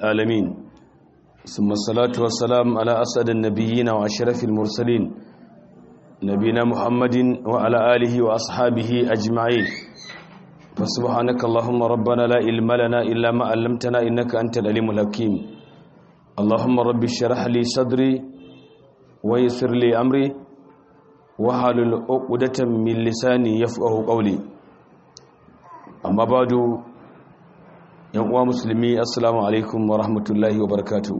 العالمين ثم الصلاة والسلام على أسعد النبيين وأشرف المرسلين نبينا محمد وعلى آله وأصحابه أجمعين فسبحانك اللهم ربنا لا علم لنا إلا ما علمتنا إنك أنت العليم الحكيم اللهم رب اشرح لي صدري ويسر لي أمري وحلل عقدة من لساني يفقه قولي أما بعد yan uwa musulmi assalamu alaikum wa rahmatullahi wa barakatu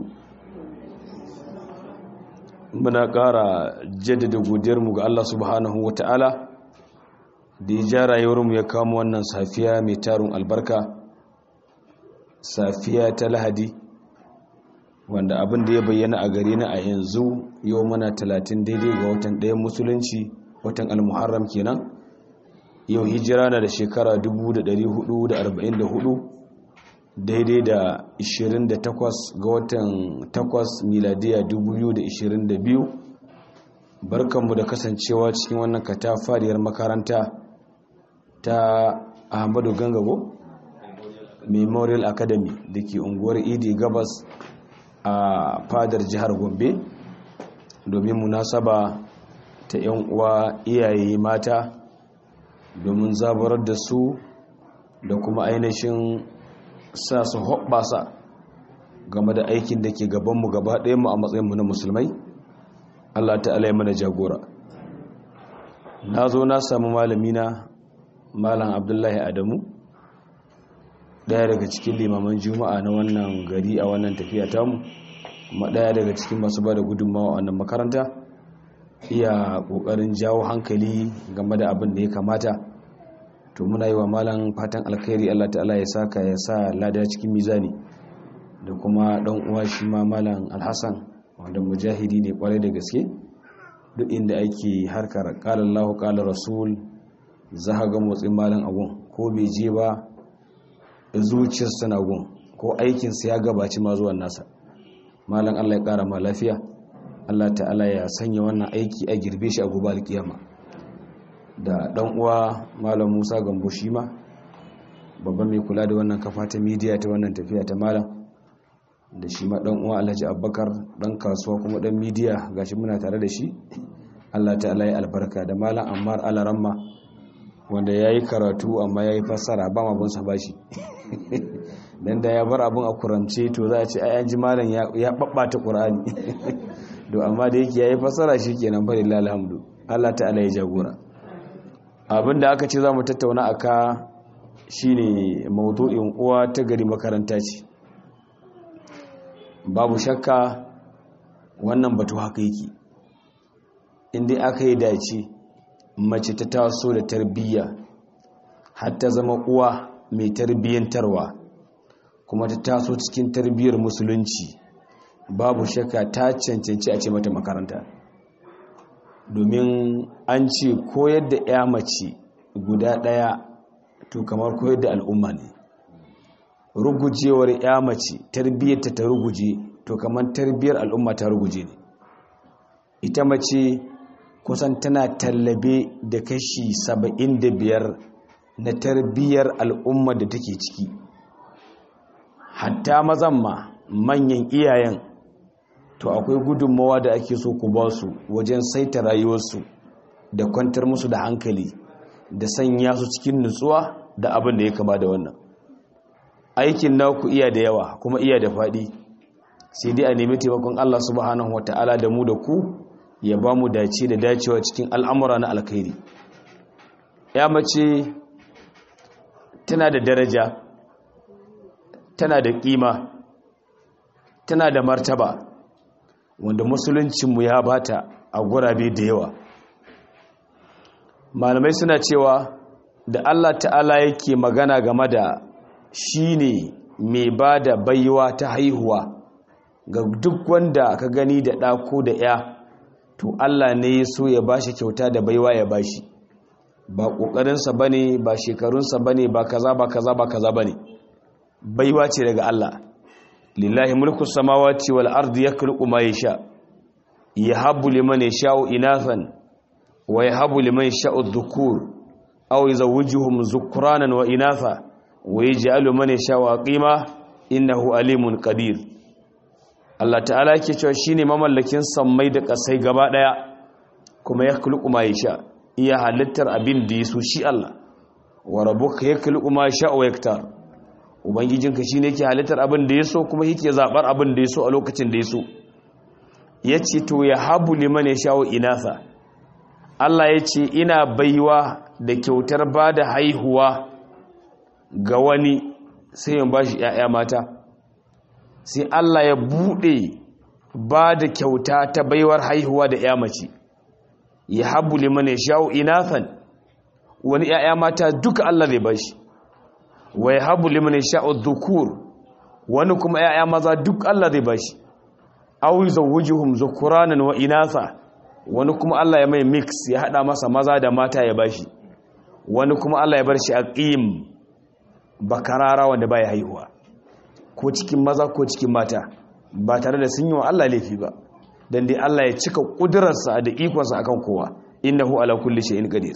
muna ƙara jaddada godiyarmu ga Allah subhanahu wa ta'ala da ya ja rayuwarmu ya kama wannan safiya mai tarin albarka safiya ta lahadi wanda abin da ya bayyana a gare na a yanzu yau mana talatin daidai ga watan ɗayan musulunci watan almuharram kenan yau hijira na da shekara 1444 daidai da 28 ga watan 8 miladiya 2022 barkanmu da kasancewa cikin wannan katafariyar makaranta ta ahmadu gangabo memorial academy da ke unguwar idi gabas a fadar jihar gombe domin munasaba ta 'yan uwa iyaye mata domin zabarar da su da kuma ainihin sa su hoɓɓasa game da aikin da ke gabanmu gaba ɗaya mu a matsayinmu na musulmai Allah ta'ala ya mana jagora na zo na samu malamina malam abdullahi adamu ɗaya daga cikin limaman juma'a na wannan gari a wannan tafiya tamu kuma ɗaya daga cikin masu ba da gudunmawa a wannan makaranta iya ƙoƙarin jawo hankali game da abin da ya kamata to muna yi wa malam fatan alkhairi Allah ta'ala ya saka ya sa lada cikin mizani da kuma dan uwa shi ma malam alhassan wanda mujahidi ne kwarai da gaske duk inda ake harkar qala Allahu qala rasul za ga motsin malam agun ko bai je ba zuciyar sana gun ko aikin sa ya gabaci ma zuwan nasa malam Allah ya kara ma lafiya Allah ta'ala ya sanya wannan aiki a girbe shi a gobe alkiyama da dan uwa malam musa gambo shi ma babban mai kula da wannan kafa ta midiya ta wannan tafiya ta malam da shi ma dan uwa alhaji abubakar dan kasuwa kuma dan midiya gashi muna tare da shi allah ta'ala ya albarka da malam ammar alaramma wanda ya yi karatu amma ya yi fassara ba ma bin sa bashi dan da ya bar abun a kurance to za a ce ai an ji malam ya babbata qur'ani to amma da yake ya yi fassara shi kenan fa lillahi alhamdu allah ta'ala ya jagora abin da aka ce za mu tattauna a ka shi ne maudu'in uwa ta gari makaranta ce babu shakka wannan batu haka yake inda aka yi dace mace ta taso da tarbiyya har ta zama uwa mai tarbiyyantarwa kuma ta taso cikin tarbiyyar musulunci babu shakka ta cancanci a ce mata makaranta domin an ce koyar da ya mace guda ɗaya to kamar koyar da al'umma ne rugujewar ya mace tarbiyyarta ta ruguje to kamar tarbiyyar al'umma ta ruguje ne ita mace kusan tana tallabe da kashi saba'in da biyar na tarbiyyar al'umma da take ciki hatta mazan ma manyan iyayen to akwai gudunmawa da ake so ku ba su wajen saita rayuwarsu da kwantar musu da hankali da sanya su cikin nutsuwa da abin da ya kama da wannan aikin naku iya da yawa kuma iya da faɗi sai dai a nemi taimakon Allah subhanahu wata'ala da mu da ku ya ba mu dace da dacewa cikin al'amura na alkhairi ya mace tana da daraja tana da ƙima tana da martaba wanda musuluncinmu ya bata a gurabe da yawa malamai suna cewa da Allah ta'ala yake magana game da shi ne mai ba da baiwa ta haihuwa ga duk wanda ka gani da ɗako da ya to Allah ne ya so ya bashi kyauta da baiwa ya bashi ba ƙoƙarinsa ba ne ba shekarunsa ba ne ba kaza ba kaza ba kaza ba ne baiwa ce daga Allah lillahi mulku samawati wal ardi yakhluqu ma yasha yahabu liman yasha'u inathan wa yahabu liman yasha'u dhukur aw yuzawwijuhum dhukranan wa inatha wa yaj'alu man yasha'u aqima innahu alimun qadir Allah ta'ala yake cewa shine mamallakin sammai da kasai gaba daya kuma ya khluqu ma yasha iya halittar abin da yaso shi Allah wa rabbuka yakhluqu ma yasha wa yaktar ubangijinka shine yake halittar abin da yaso kuma yake zabar abin da yaso a lokacin da yaso yace to ya habu liman yasha wa inatha Allah yace ina baiwa da kyautar bada haihuwa ga wani sai in bashi ƴaƴa mata sai Allah ya bude ba da kyauta ta baiwar haihuwa da ƴa mace ya habu liman yasha wa inathan wani ƴaƴa mata duka Allah zai bashi wa ya habu liman yasha'u dhukur wani kuma ƴaƴa maza duk Allah zai bashi aw yuzawwijuhum dhukuranan wa inatha wani kuma Allah ya mai mix ya hada masa maza da mata ya bashi wani kuma Allah ya bar shi aqim bakarara wanda baya haihuwa ko cikin maza ko cikin mata ba tare da sun yi wa Allah laifi ba dan dai Allah ya cika kudurarsa da ikonsa akan kowa innahu ala kulli shay'in qadir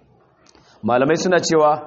malamai suna cewa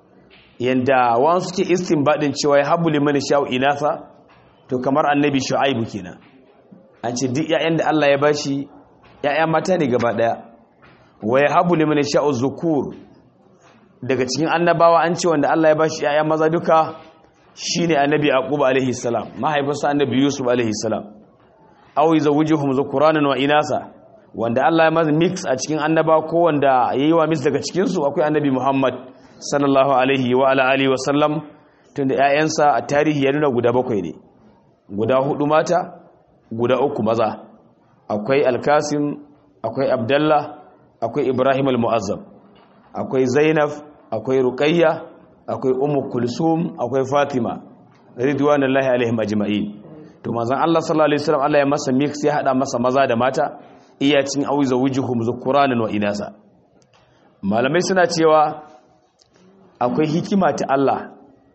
yanda wani suke istinbadin cewa ya habu liman sha'u inatha to kamar annabi shu'aibu kenan an ce duk ƴaƴan da Allah ya bashi ƴaƴa mata ne gaba daya wa ya habu liman sha'u zukur daga cikin annabawa an ce wanda Allah ya bashi ƴaƴa maza duka shine annabi yaqub alaihi salam mahaifinsa annabi yusuf alaihi salam aw yuzawwijuhum zukuranan wa inasa wanda Allah ya maza mix a cikin annaba ko wanda yayi wa mix daga cikin su akwai annabi Muhammad sallallahu alaihi wa ala alihi wa sallam tunda ƴaƴansa a tarihi ya nuna guda bakwai ne guda hudu mata guda uku maza akwai alkasim akwai abdallah akwai ibrahim al-mu'azzam akwai zainab akwai ruqayya akwai ummu kulsum akwai fatima ridwanullahi alaihim ajma'in to manzon Allah sallallahu alaihi wasallam Allah ya masa mix ya hada masa maza da mata iya cin auza wujuhum zukuranan wa inasa malamai suna cewa akwai hikima ta Allah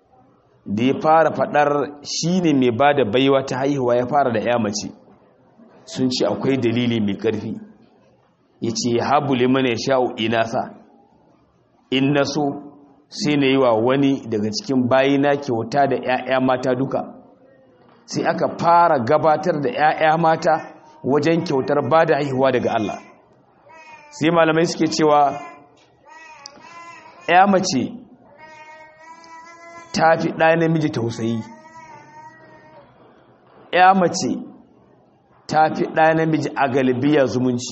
da ya fara fadar shine mai bada baiwa ta haihuwa ya fara da ya mace sun ce akwai dalili mai karfi yace habu liman yasha'u inasa in naso sai na yi wa wani daga cikin bayina kyauta da 'ya'ya mata duka sai aka fara gabatar da 'ya'ya mata wajen kyautar ba da haihuwa daga Allah sai malamai suke cewa 'ya mace ta fi ɗaya namiji tausayi 'ya mace ta fi ɗaya namiji a galibiya zumunci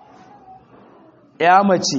'ya mace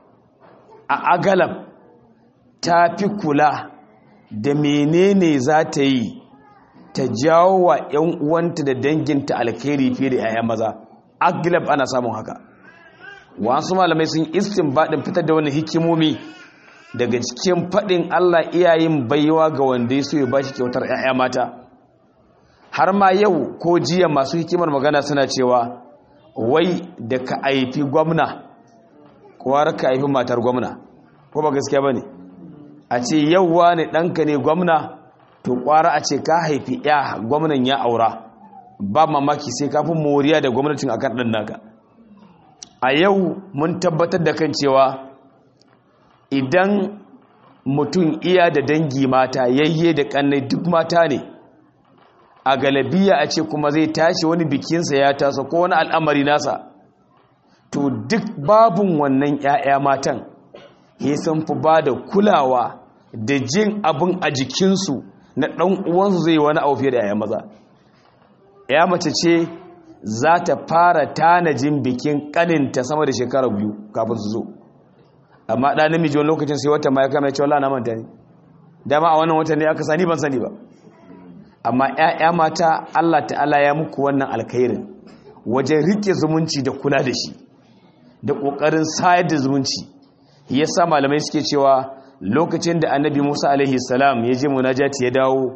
a agalab ta fi kula da menene za ta yi ta jawo wa 'yan uwanta da danginta alkhairi fiye da 'ya'ya maza aglab ana samun haka wasu malamai sun istin baɗin fitar da wani hikimomi daga cikin faɗin allah iyayen baiwa ga wanda ya so ya bashi kyautar 'ya'ya mata har ma yau ko jiya masu hikimar magana suna cewa wai da ka aifi gwamna kowar ka aifi matar gwamna ko ba gaskiya ba ne a ce yauwa ne ɗanka ne gwamna to ƙwara a ce ka haifi ya gwamnan ya aura ba mamaki sai kafin moriya da gwamnatin a kan ɗan naka a yau mun tabbatar da kan cewa idan mutum iya da dangi mata yayye da ƙannai duk mata ne a galabiya a ce kuma zai tashi wani bikinsa ya tasa ko wani al'amari nasa to duk babun wannan 'ya'ya matan ya sun fi ba da kulawa da jin abin a jikinsu na ɗan uwansu zai wani abu fiye da 'ya'ya maza ya mace ce za ta fara tanajin bikin ƙaninta sama da shekara biyu kafin su zo amma ɗa namiji wani lokacin sai wata ma ya kama ya ce wala na manta ne dama a wannan watan ne aka sani ban sani ba amma 'ya'ya mata Allah ta'ala ya muku wannan alkhairin wajen rike zumunci da kula da shi da ƙoƙarin sayar da zumunci ya sa malamai suke cewa lokacin da annabi musa alaihi salam ya je munajati ya dawo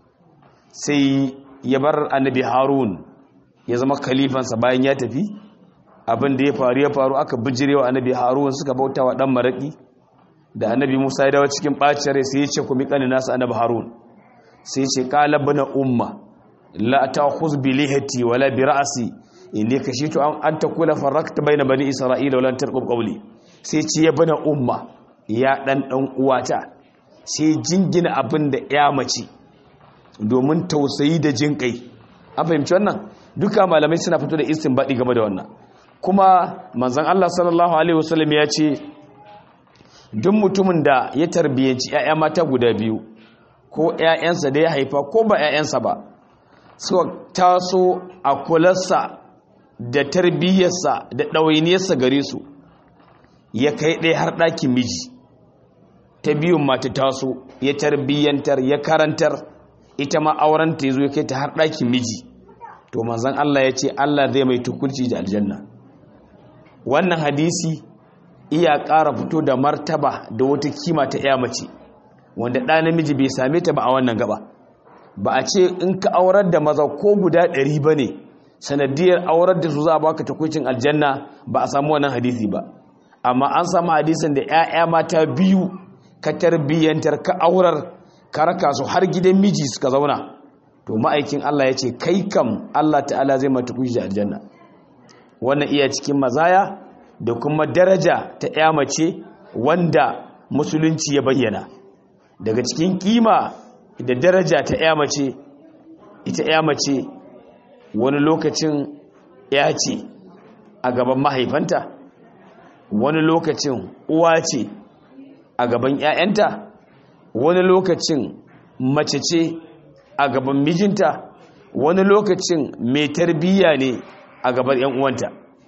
sai ya bar annabi harun ya zama kalifansa bayan ya tafi abin da ya faru ya faru aka bijirewa annabi harun suka bauta wa ɗan maraƙi da annabi musa ya dawo cikin ɓacin rai sai ya ce ku miƙanin nasa annabi harun sai ce ƙala bana umma la ta khuz bi lihati wala bi ra'si inni kashitu an an takula farakta baina bani isra'ila wala tarqub qawli sai ce ya bana umma ya dan dan uwata sai jingina abin da ya mace domin tausayi da jin kai an fahimci wannan duka malamai suna fito da istinbadi game da wannan kuma manzon Allah sallallahu alaihi wasallam ya ce duk mutumin da ya tarbiyyanci 'ya'ya mata guda biyu ko 'ya'yansa da ya haifa ko ba 'ya'yansa ba suka taso a kularsa da tarbiyyarsa da ɗawainiyarsa gare su ya kai ɗaya har ɗakin miji ta biyun mata taso ya tarbiyyantar ya karantar ita ma aurenta ya zo ya kai ta har ɗakin miji to manzan Allah ya ce Allah zai mai tukulci da aljanna wannan hadisi iya ƙara fito da martaba da wata kima ta ya mace wanda ɗa namiji bai same ta ba a wannan gaba ba a ce in ka aurar da maza ko guda ɗari ba ne sanadiyar aurar da su za a baka takwicin aljanna ba a samu wannan hadisi ba amma an samu hadisin da 'ya'ya mata biyu ka tarbiyyantar ka aurar ka raka su har gidan miji suka zauna to ma'aikin Allah ya ce kai kam Allah ta'ala zai mata kushi da aljanna wannan iya cikin mazaya da kuma daraja ta 'ya mace wanda musulunci ya bayyana daga cikin kima da daraja ta 'ya mace ita 'ya mace wani lokacin ya ce a gaban mahaifanta wani lokacin uwa ce a gaban 'ya'yanta wani lokacin mace ce a gaban mijinta wani lokacin mai tarbiyya ne a gaban 'yan uwanta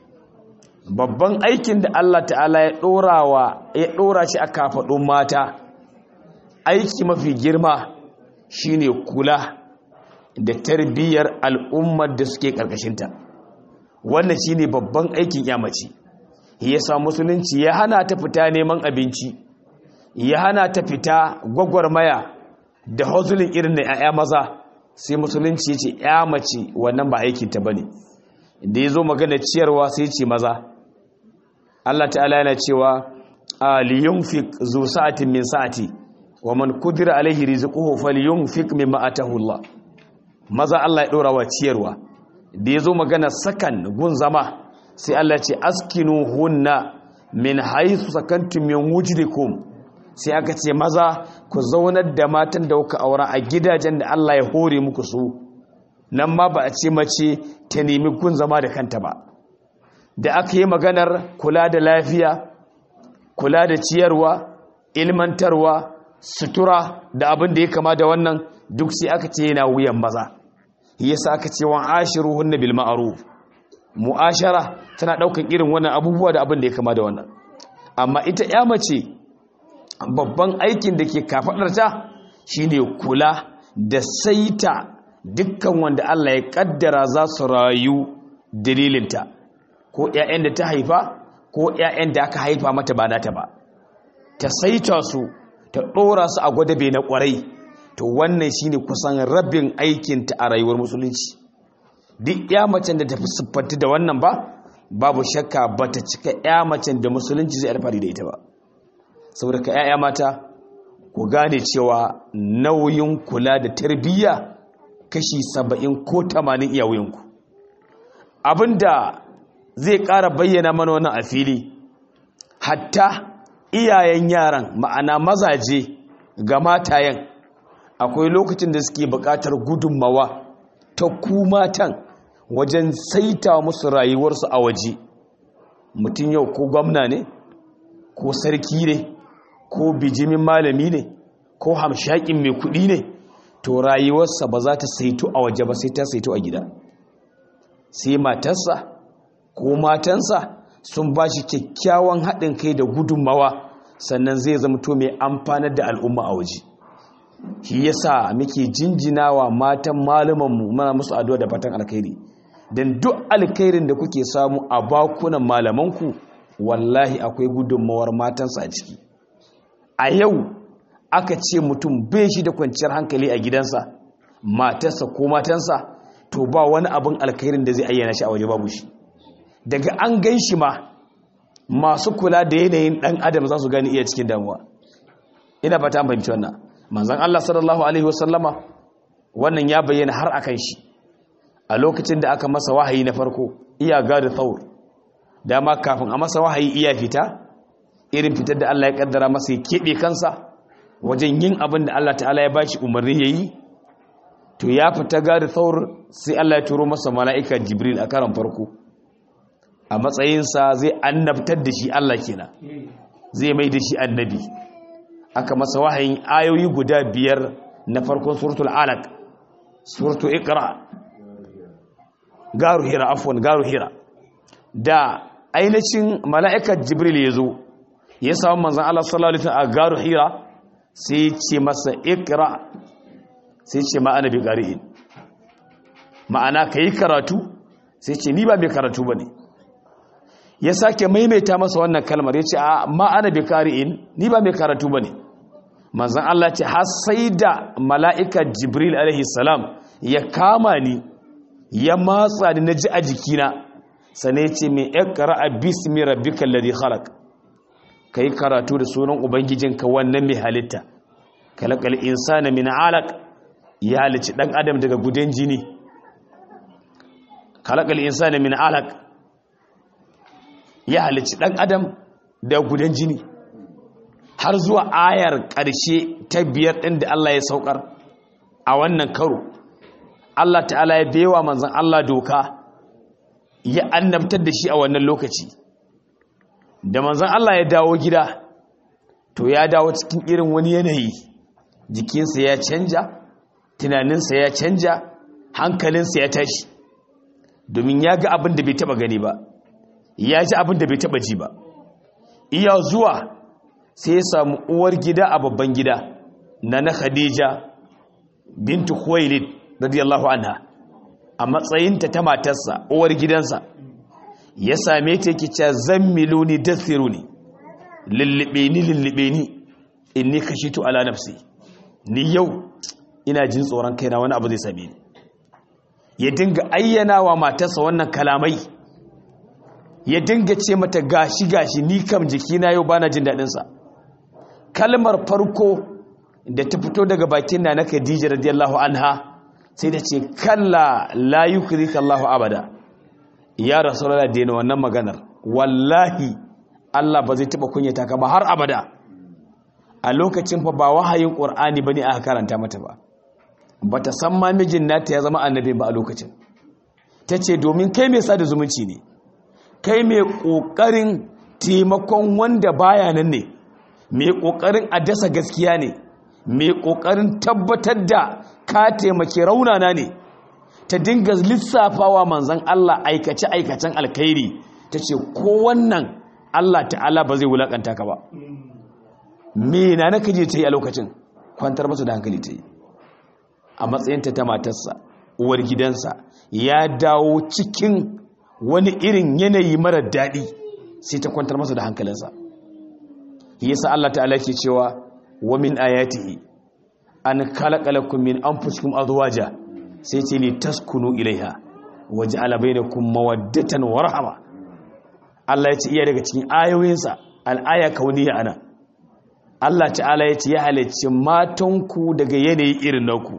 babban aikin da Allah ta'ala ya ɗorawa ya ɗora shi a kafaɗin mata aiki mafi girma shine kula da tarbiyyar al'ummar da suke ƙarƙashinta wannan shine babban aikin yamaci ya sa musulunci ya hana ta fita neman abinci ya hana ta fita gwagwarmaya da hozulin irin na 'ya'ya maza sai musulunci ya ce 'ya mace wannan ba aikinta ba ne da ya zo magana ciyarwa sai ce maza Allah ta'ala yana cewa a liyunfik zu sa'atin min sa'ati wa man kudira alaihi rizquhu falyunfik mimma atahu Allah maza Allah ya dora wa ciyarwa da yazo magana sakan gun zama sai Allah ce askinu hunna min haythu sakantum min wujdikum sai aka ce maza ku zaunar da matan da kuka aura a gidajen da Allah ya hore muku su nan ma ba a ce mace ta nemi gun zama da kanta ba da aka yi maganar kula da lafiya kula da ciyarwa ilmantarwa sutura da abin da ya kama da wannan duk sai aka ce yana wuyan maza yasa aka ce wa ashiruhunna bil ma'ruf mu'ashara tana daukan irin wannan abubuwa da abin da ya kama da wannan amma ita ya mace babban aikin da ke kafadarta shine kula da saita dukkan wanda Allah ya kaddara za su rayu dalilinta ko ƴaƴan da ta haifa ko ƴaƴan da aka haifa mata ba nata ba ta saita su ta ɗora su a gwadabe na ƙwarai to wannan shine kusan rabin aikinta a rayuwar musulunci duk ya macen da tafi siffanta da wannan ba babu shakka ba ta cika ya macen da musulunci zai alfahari da ita ba saboda ka ya'ya mata ku gane cewa nauyin kula da tarbiyya kashi saba'in ko tamanin iya wuyinku abinda zai ƙara bayyana mana wannan a fili hatta iyayen yaran ma'ana mazaje ga matayen akwai lokacin da suke buƙatar gudunmawa ta ku matan wajen saita musu rayuwarsu a waje mutum yau ko gwamna ne ko sarki ne ko bijimin malami ne ko hamshakin mai kuɗi ne to rayuwarsa ba za ta saito a waje ba sai ta saito a gida sai matarsa ko matansa sun ba shi kyakkyawan haɗin kai da gudunmawa sannan zai zamto mai amfanar da al'umma a waje shi yasa muke jinjinawa matan malumanmu mana musu addu'a da fatan alkhairi dan duk alkhairin da kuke samu a bakunan malamanku wallahi akwai gudunmawar matansa a ciki a yau aka ce mutum bai shi da kwanciyar hankali a gidansa matarsa ko matansa to ba wani abin alkhairin da zai ayyana shi a waje babu shi daga an gan shi ma masu kula da yanayin dan adam za su gani iya cikin damuwa ina fata an fahimci wannan manzon Allah sallallahu alaihi wasallama wannan ya bayyana har akan shi a lokacin da aka masa wahayi na farko iya gada tsaur dama kafin a masa wahayi iya fita irin fitar da Allah ya kaddara masa ya keɓe kansa wajen yin abin da Allah ta'ala ya bashi umarni ya yi to ya fita gari thawr sai Allah ya turo masa mala'ika jibril a karan farko a matsayinsa zai annabtar da shi Allah kenan zai mai da shi annabi aka masa wahayin ayoyi guda biyar na farkon suratul alaq suratul iqra garu hira afwan garu hira da ainihin mala'ikar jibril ya zo ya samu manzan Allah sallallahu alaihi wasallam a garu hira sai ce masa iqra sai ce ma'ana bi qari'in ma'ana kai karatu sai ce ni ba mai karatu bane ya sake maimaita masa wannan kalmar ya ce a ma'ana bi qari'in ni ba mai karatu bane manzan Allah ce har sai da mala'ikar jibril alaihi salam ya kama ni ya matsa ni naji a jikina sane ce mai ikra bismi rabbikal ladhi khalaq kai karatu da sunan ubangijinka wannan mai halitta kalakal insana min alaq ya halici dan adam daga gudan jini kalakal insana min alaq ya halici dan adam daga gudan jini har zuwa ayar ƙarshe ta biyar ɗin da Allah ya saukar a wannan karo Allah ta'ala ya bewa manzan Allah doka ya annabtar da shi a wannan lokaci da manzan Allah ya dawo gida to ya dawo cikin irin wani yanayi jikinsa ya canja tunaninsa ya canja hankalinsa ya tashi domin ya ga abin da bai taba gani ba ya ji abin da bai taba ji ba iya zuwa sai ya samu uwar gida a babban gida na na khadija bintu khuwailid radiyallahu anha a matsayinta ta matarsa uwar gidansa ya same ta yake cewa zammiluni dathiruni lullube ni lullube ni inni kashitu ala nafsi ni yau ina jin tsoron kaina wani abu zai same ni ya dinga ayyana wa matarsa wannan kalamai ya dinga ce mata gashi gashi ni kam jikina yau bana jin daɗin sa kalmar farko da ta fito daga bakin na na Khadija radiyallahu anha sai ta ce kalla la yukrika Allahu abada ya rasulullah daina wannan maganar wallahi Allah ba zai taba kunyata ka ba har abada a lokacin fa ba wahayin qur'ani bane aka karanta mata ba bata san ma mijin nata ya zama annabi ba a lokacin tace domin kai mai sada zumunci ne kai mai kokarin taimakon wanda baya nan ne mai kokarin a dasa gaskiya ne mai kokarin tabbatar da ka taimake raunana ne ta dinga lissafawa manzan Allah aikace-aikacen alkhairi ta ce ko wannan Allah ta'ala ba zai wulakanta ka ba me na na kaje ta yi a lokacin kwantar masa da hankali ta yi a matsayinta ta matarsa uwar gidansa ya dawo cikin wani irin yanayi mara daɗi sai ta kwantar masa da hankalinsa yasa Allah ta'ala ke cewa wa min ayatihi an khalaqalakum min anfusikum azwaja sai ce li taskunu ilaiha waj'ala bainakum mawaddatan wa rahma Allah ya ce iya daga cikin ayoyinsa al-aya kauniya ana Allah ta'ala ya ce ya halicci matanku daga yanayi irin naku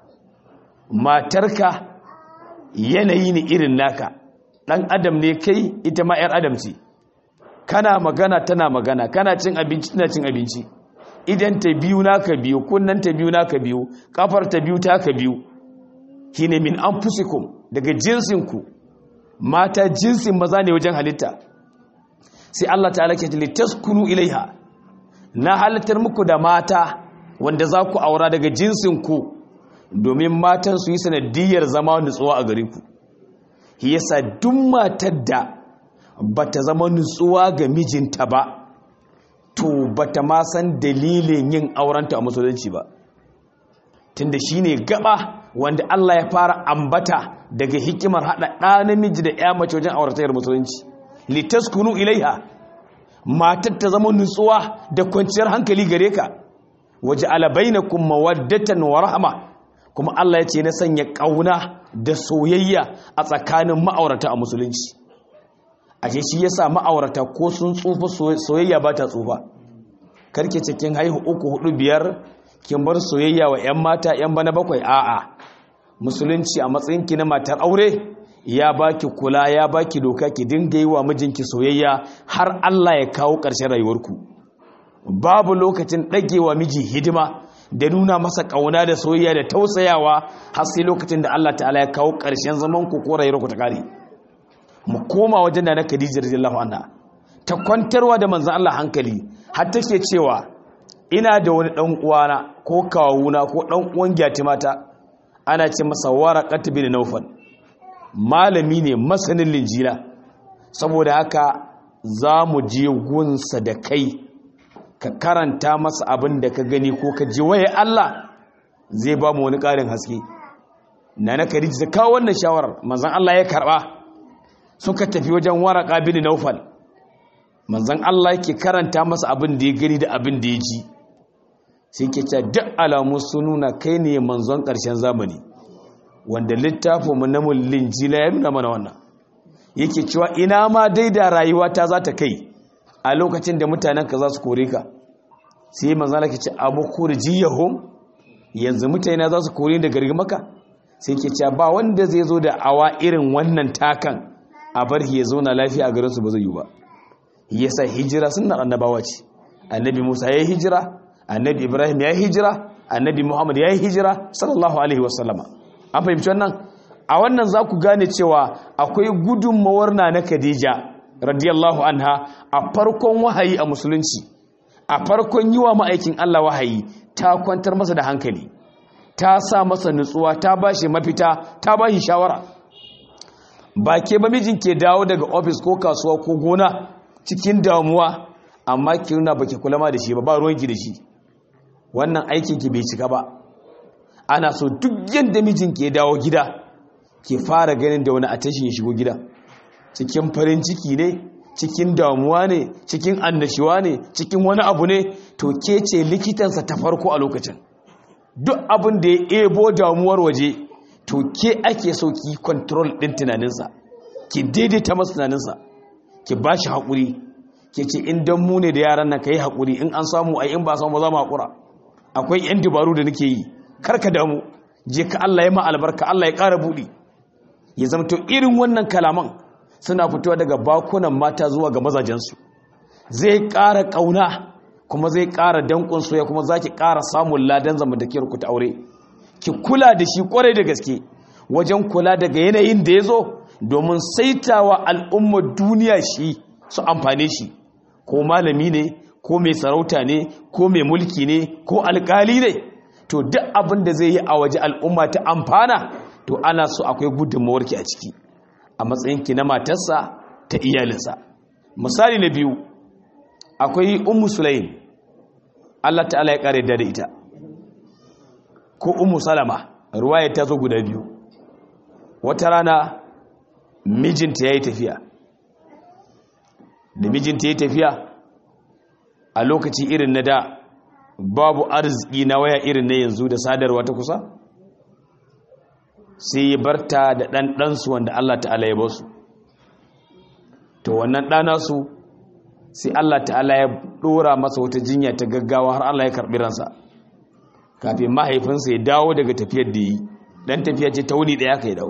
matarka yanayi ne irin naka dan adam ne kai ita ma yar adam ce kana magana tana magana kana cin abinci tana cin abinci idan ta biyu naka biyu kunnan ta biyu naka biyu kafar ta biyu taka biyu shine min anfusikum daga jinsinku mata jinsin maza ne wajen halitta sai Allah ta'ala ke ce litaskunu ilaiha na halittar muku da mata wanda za ku aura daga jinsinku domin matan su yi sanadiyar zama nutsuwa a gare ku yasa duk matar da bata zama nutsuwa ga mijinta ba to bata ma san dalilin yin aurenta a musulunci ba tunda shine gaba wanda Allah ya fara ambata daga hikimar hada ɗa namiji da ya mace wajen auratayar musulunci litaskunu ilaiha matar ta zama nutsuwa da kwanciyar hankali gare ka waje alabainakum mawaddatan wa rahma kuma Allah ya ce na sanya kauna da soyayya a tsakanin ma'aurata a musulunci ashe shi yasa ma'aurata ko sun tsufa soyayya ba ta tsufa karke cikin haihu uku hudu biyar kin bar soyayya wa 'yan mata 'yan bana bakwai a'a musulunci a matsayinki na matar aure ya baki kula ya baki doka ki dinga yi wa mijinki soyayya har Allah ya kawo ƙarshen rayuwarku babu lokacin ɗagewa miji hidima da nuna masa ƙauna da soyayya da tausayawa har sai lokacin da Allah ta'ala ya kawo ƙarshen zaman ku ko rayuwar ku ta kare mu koma wajen da na Khadija radiyallahu anha ta kwantarwa da manzon Allah hankali har take cewa ina da wani dan uwana ko kawuna ko dan uwan mata ana ce masa waraqat bin nawfal malami ne masanin linjila saboda haka za mu je gunsa da kai ka karanta masa abin da ka gani ko ka ji waye Allah zai ba mu wani ƙarin haske na na kariji ta kawo wannan shawarar manzan Allah ya karɓa suka tafi wajen waraka bin naufal manzan Allah yake karanta masa abin da ya gani da abin da ya ji sai ke cewa duk alamu sun nuna kai ne manzon ƙarshen zamani wanda littafinmu na mullin jila ya nuna mana wannan yake cewa ina ma dai da rayuwa ta za ta kai a lokacin da mutanenka za su kore ka sai manzan Allah ke ce abu kurjiyahum yanzu mutane za su kore da gargi maka sai ke cewa ba wanda zai zo da awa irin wannan takan a bar ya zauna lafiya a garinsu ba zai yi ba yasa hijira sunnar annabawa ce annabi Musa ya yi hijira annabi Ibrahim ya yi hijira annabi Muhammad ya yi hijira sallallahu alaihi wasallama an fahimci wannan a wannan za ku gane cewa akwai gudunmawar na na Khadija radiyallahu anha a farkon wahayi a musulunci a farkon yi wa ma'aikin Allah wahayi ta kwantar masa da hankali ta sa masa nutsuwa ta ba shi mafita ta ba shi shawara ba ke ba mijin ke dawo daga ofis ko kasuwa ko gona cikin damuwa amma ki nuna ba ki kula ma da shi ba ba ruwanki da shi wannan aikin ki bai cika ba ana so duk yadda mijin ke dawo gida ke fara ganin da wani atashi ya shigo gida cikin farin ciki ne cikin damuwa ne cikin annashiwa ne cikin wani abu ne to ke ce likitansa ta farko a lokacin duk abin da ya ebo damuwar waje to ke ake so ki control din tunaninsa ki daidaita masa tunaninsa ki ba shi haƙuri ke ce in don mu ne da yaran nan ka yi haƙuri in an samu ai in ba samu za mu haƙura akwai 'yan dabaru da nake yi karka damu je ka Allah ya ma albarka Allah ya ƙara buɗi ya zama to irin wannan kalaman suna fitowa daga bakunan mata zuwa ga mazajensu zai ƙara ƙauna kuma zai ƙara danƙon soya kuma za ki ƙara samun ladan zamantakewar ku ta aure ki kula da shi ƙwarai da gaske wajen kula daga yanayin da ya zo domin saitawa al'ummar duniya shi su amfane shi ko malami ne ko mai sarauta ne ko mai mulki ne ko alƙali ne to duk abin da zai yi a waje al'umma ta amfana to ana so akwai gudunmawarki a ciki a matsayinki na matarsa ta iyalinsa misali na biyu akwai ummu sulaim Allah ta'ala ya kare da ita ko ummu salama ruwaya ta zo guda biyu wata rana mijinta ya yi tafiya da mijinta ya yi tafiya a lokaci irin na da babu arziki na waya irin na yanzu da sadarwa ta kusa sai ya barta da ɗanɗansu wanda Allah ta'ala ya basu to wannan ɗanasu sai Allah ta'ala ya ɗora masa wata jinya ta gaggawa har Allah ya karɓi ransa kafin mahaifinsa ya dawo daga tafiyar da yi ɗan tafiya ce ta wuni ɗaya ka yi dawo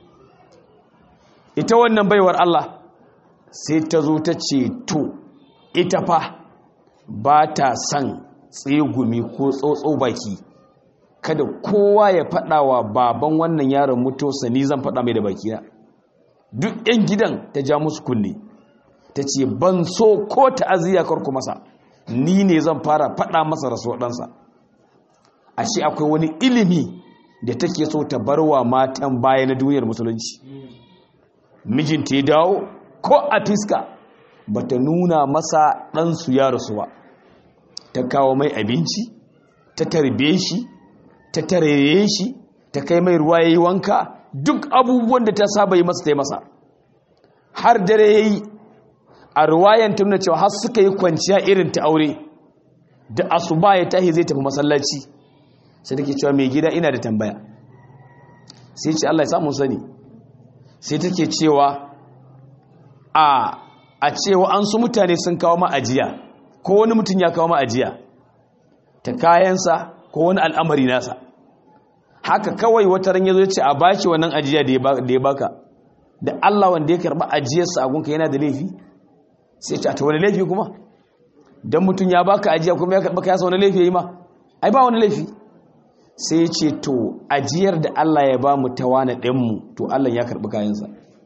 ita wannan baiwar Allah sai ta zo ta ce to ita fa ba ta son tsegumi ko tsotso baki kada kowa ya faɗa wa baban wannan yaron mutuwarsa ni zan faɗa mai da bakina duk 'yan gidan ta ja musu kunne ta ce ban so ko ta'aziyya karku masa ni ne zan fara faɗa masa rasuwar ɗansa ashe akwai wani ilimi da take so ta bar wa matan baya na duniyar musulunci mijinta ya dawo ko a fiska ba ta nuna masa ɗansu ya rasu ba ta kawo mai abinci ta tarbe shi ta tarere shi ta kai mai ruwa ya yi wanka duk abubuwan da ta saba yi masa ta yi masa har dare ya yi a ruwayan ta nuna cewa har suka yi kwanciya irin ta aure da asuba ya tahi zai tafi masallaci sai take cewa mai gida ina da tambaya sai ce Allah ya samu sani sai take cewa a a cewa an su mutane sun kawo ma'ajiya ko wani mutum ya kawo ma'ajiya ta kayansa ko wani al'amari nasa haka kawai wata ran yazo ce a baki wannan ajiya da ya baka da Allah wanda ya karba ajiyarsa a gunka yana da laifi sai ce a ta wani laifi kuma dan mutum ya baka ajiya kuma ya karba ka yasa wani laifi yayi ma ai ba wani laifi sai ce to ajiyar da Allah ya ba mu ta wani ɗanmu to Allah ya karɓi kayansa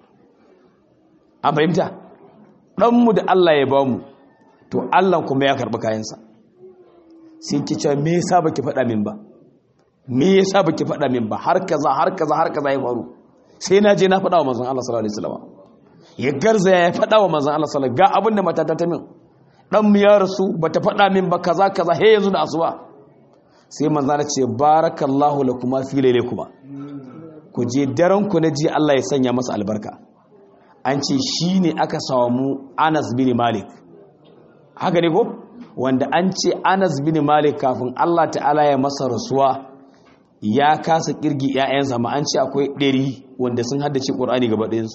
an fahimta ɗanmu da Allah ya ba mu to Allah kuma ya karɓi kayansa sai ki ce me yasa baki faɗa min ba me yasa baki faɗa min ba har kaza har kaza har kaza ya faru sai na je na faɗa wa manzon Allah sallallahu alaihi wasallam ya garzaya ya faɗa wa manzon Allah sallallahu ga abin da matata ta min dan mu ya rasu bata faɗa min ba kaza kaza he yanzu da asuba sai manzon Allah ce barakallahu lakuma fi lailakuma ku je daren ku na ji Allah ya sanya masa albarka an ce shine aka samu Anas bin Malik haka ne ko wanda an ce Anas bin Malik kafin Allah ta'ala ya masa rasuwa ya kasa kirgi ‘ya'yansa ma an ce akwai ɗari wanda sun haddace ƙorani gaba ɗayansu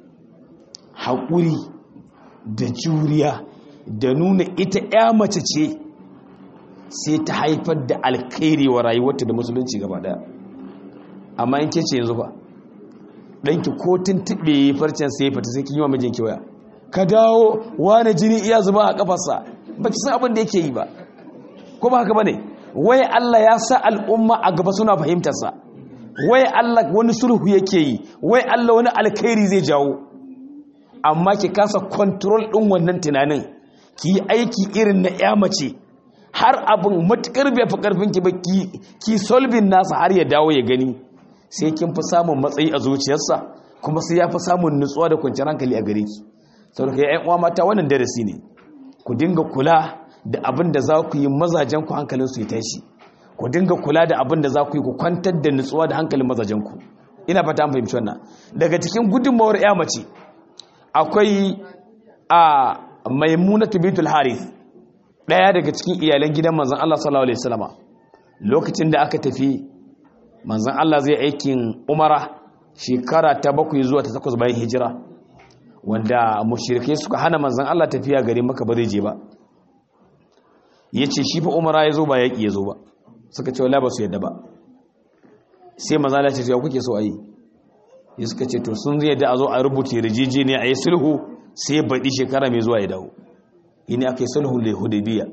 haƙuri da juriya da nuna ita ‘ya mace ce sai ta haifar da alkhairi wa rayuwarta da musulunci gaba ɗaya amma in ke ce yanzu ba ɗanki ko tun tuɓe farcen sai fata sai kin yi wa mijinki waya ka dawo wane jini iya zuba a ƙafarsa ba ki san abin da yake yi ba ko ba haka ba ne wai Allah ya sa al'umma a gaba suna fahimtarsa wai Allah wani sulhu yake yi wai Allah wani alkhairi zai jawo amma ki kasa control ɗin wannan tunanin ki yi aiki irin na ya mace har abin matukar bai fi karfin ki ba ki solving nasa har ya dawo ya gani sai kin fi samun matsayi a zuciyarsa kuma sai ya fi samun nutsuwa da kwanciyar hankali a gare ki saboda kai ƴan uwa mata wannan darasi ne ku dinga kula da abin da za ku yi mazajenku hankalinsu ya tashi ku dinga kula da abin da za ku yi ku kwantar da nutsuwa da hankalin mazajenku ina fata an fahimci wannan daga cikin gudunmawar ya mace akwai a maimunatu bitul harith daya daga cikin iyalan gidan manzon Allah sallallahu alaihi wasallama lokacin da aka tafi manzon Allah zai aikin umara shekara ta bakwai zuwa ta takwas bayan hijira wanda mushrikai suka hana manzon Allah tafiya gari maka ba zai je ba ya ce shi fa umara ya zo ba yaƙi ya zo ba suka ce wala ba su yadda ba sai maza da ce ya kuke so a yi ya suka ce to sun yadda a zo a rubuta yarjejeniya a yi sulhu sai ya baɗi shekara mai zuwa ya dawo ini aka yi sulhu da hudabiya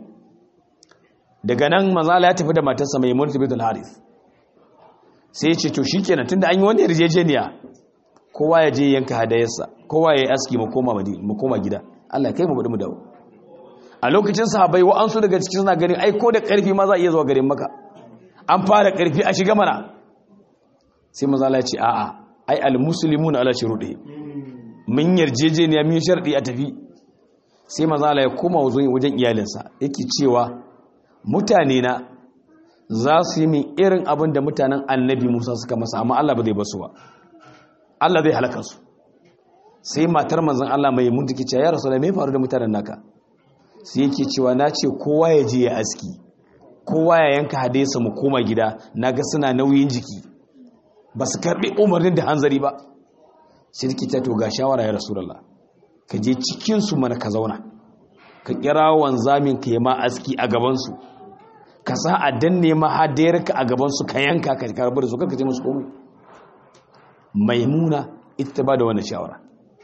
daga nan maza ya tafi da matarsa mai mulki bitul harith sai ya ce to shi kenan tunda an yi wani yarjejeniya kowa ya je yanka hadayarsa kowa ya yi aski mu koma gida Allah kai mu baɗi mu dawo a lokacin sahabai wa'ansu daga cikin suna ganin ai ko da ƙarfi ma za a iya zuwa garin maka an fara ƙarfi a shiga mana sai maza Allah ya ce a'a ai almuslimun ala shuruɗi mun yarjejeniya mun sharɗi a tafi sai maza Allah ya koma wajen iyalinsa yake cewa mutane na za su yi min irin abin da mutanen annabi Musa suka masa amma Allah ba zai basu ba Allah zai halaka su sai matar manzon Allah mai mun take cewa ya rasulullahi me faru da mutanen naka sai yake cewa na ce kowa ya je ya aski kowa ya yanka hadesa mu koma gida na ga suna nauyin jiki ba su karɓi umarnin da hanzari ba shirki ta to ga shawara ya rasulallah ka je cikinsu mana ka zauna ka kira wanzamin ka yi ma aski a gabansu ka sa a danne ma hadayarka a gabansu ka yanka ka karɓar da su karka ce musu komai maimuna ita ba da wannan shawara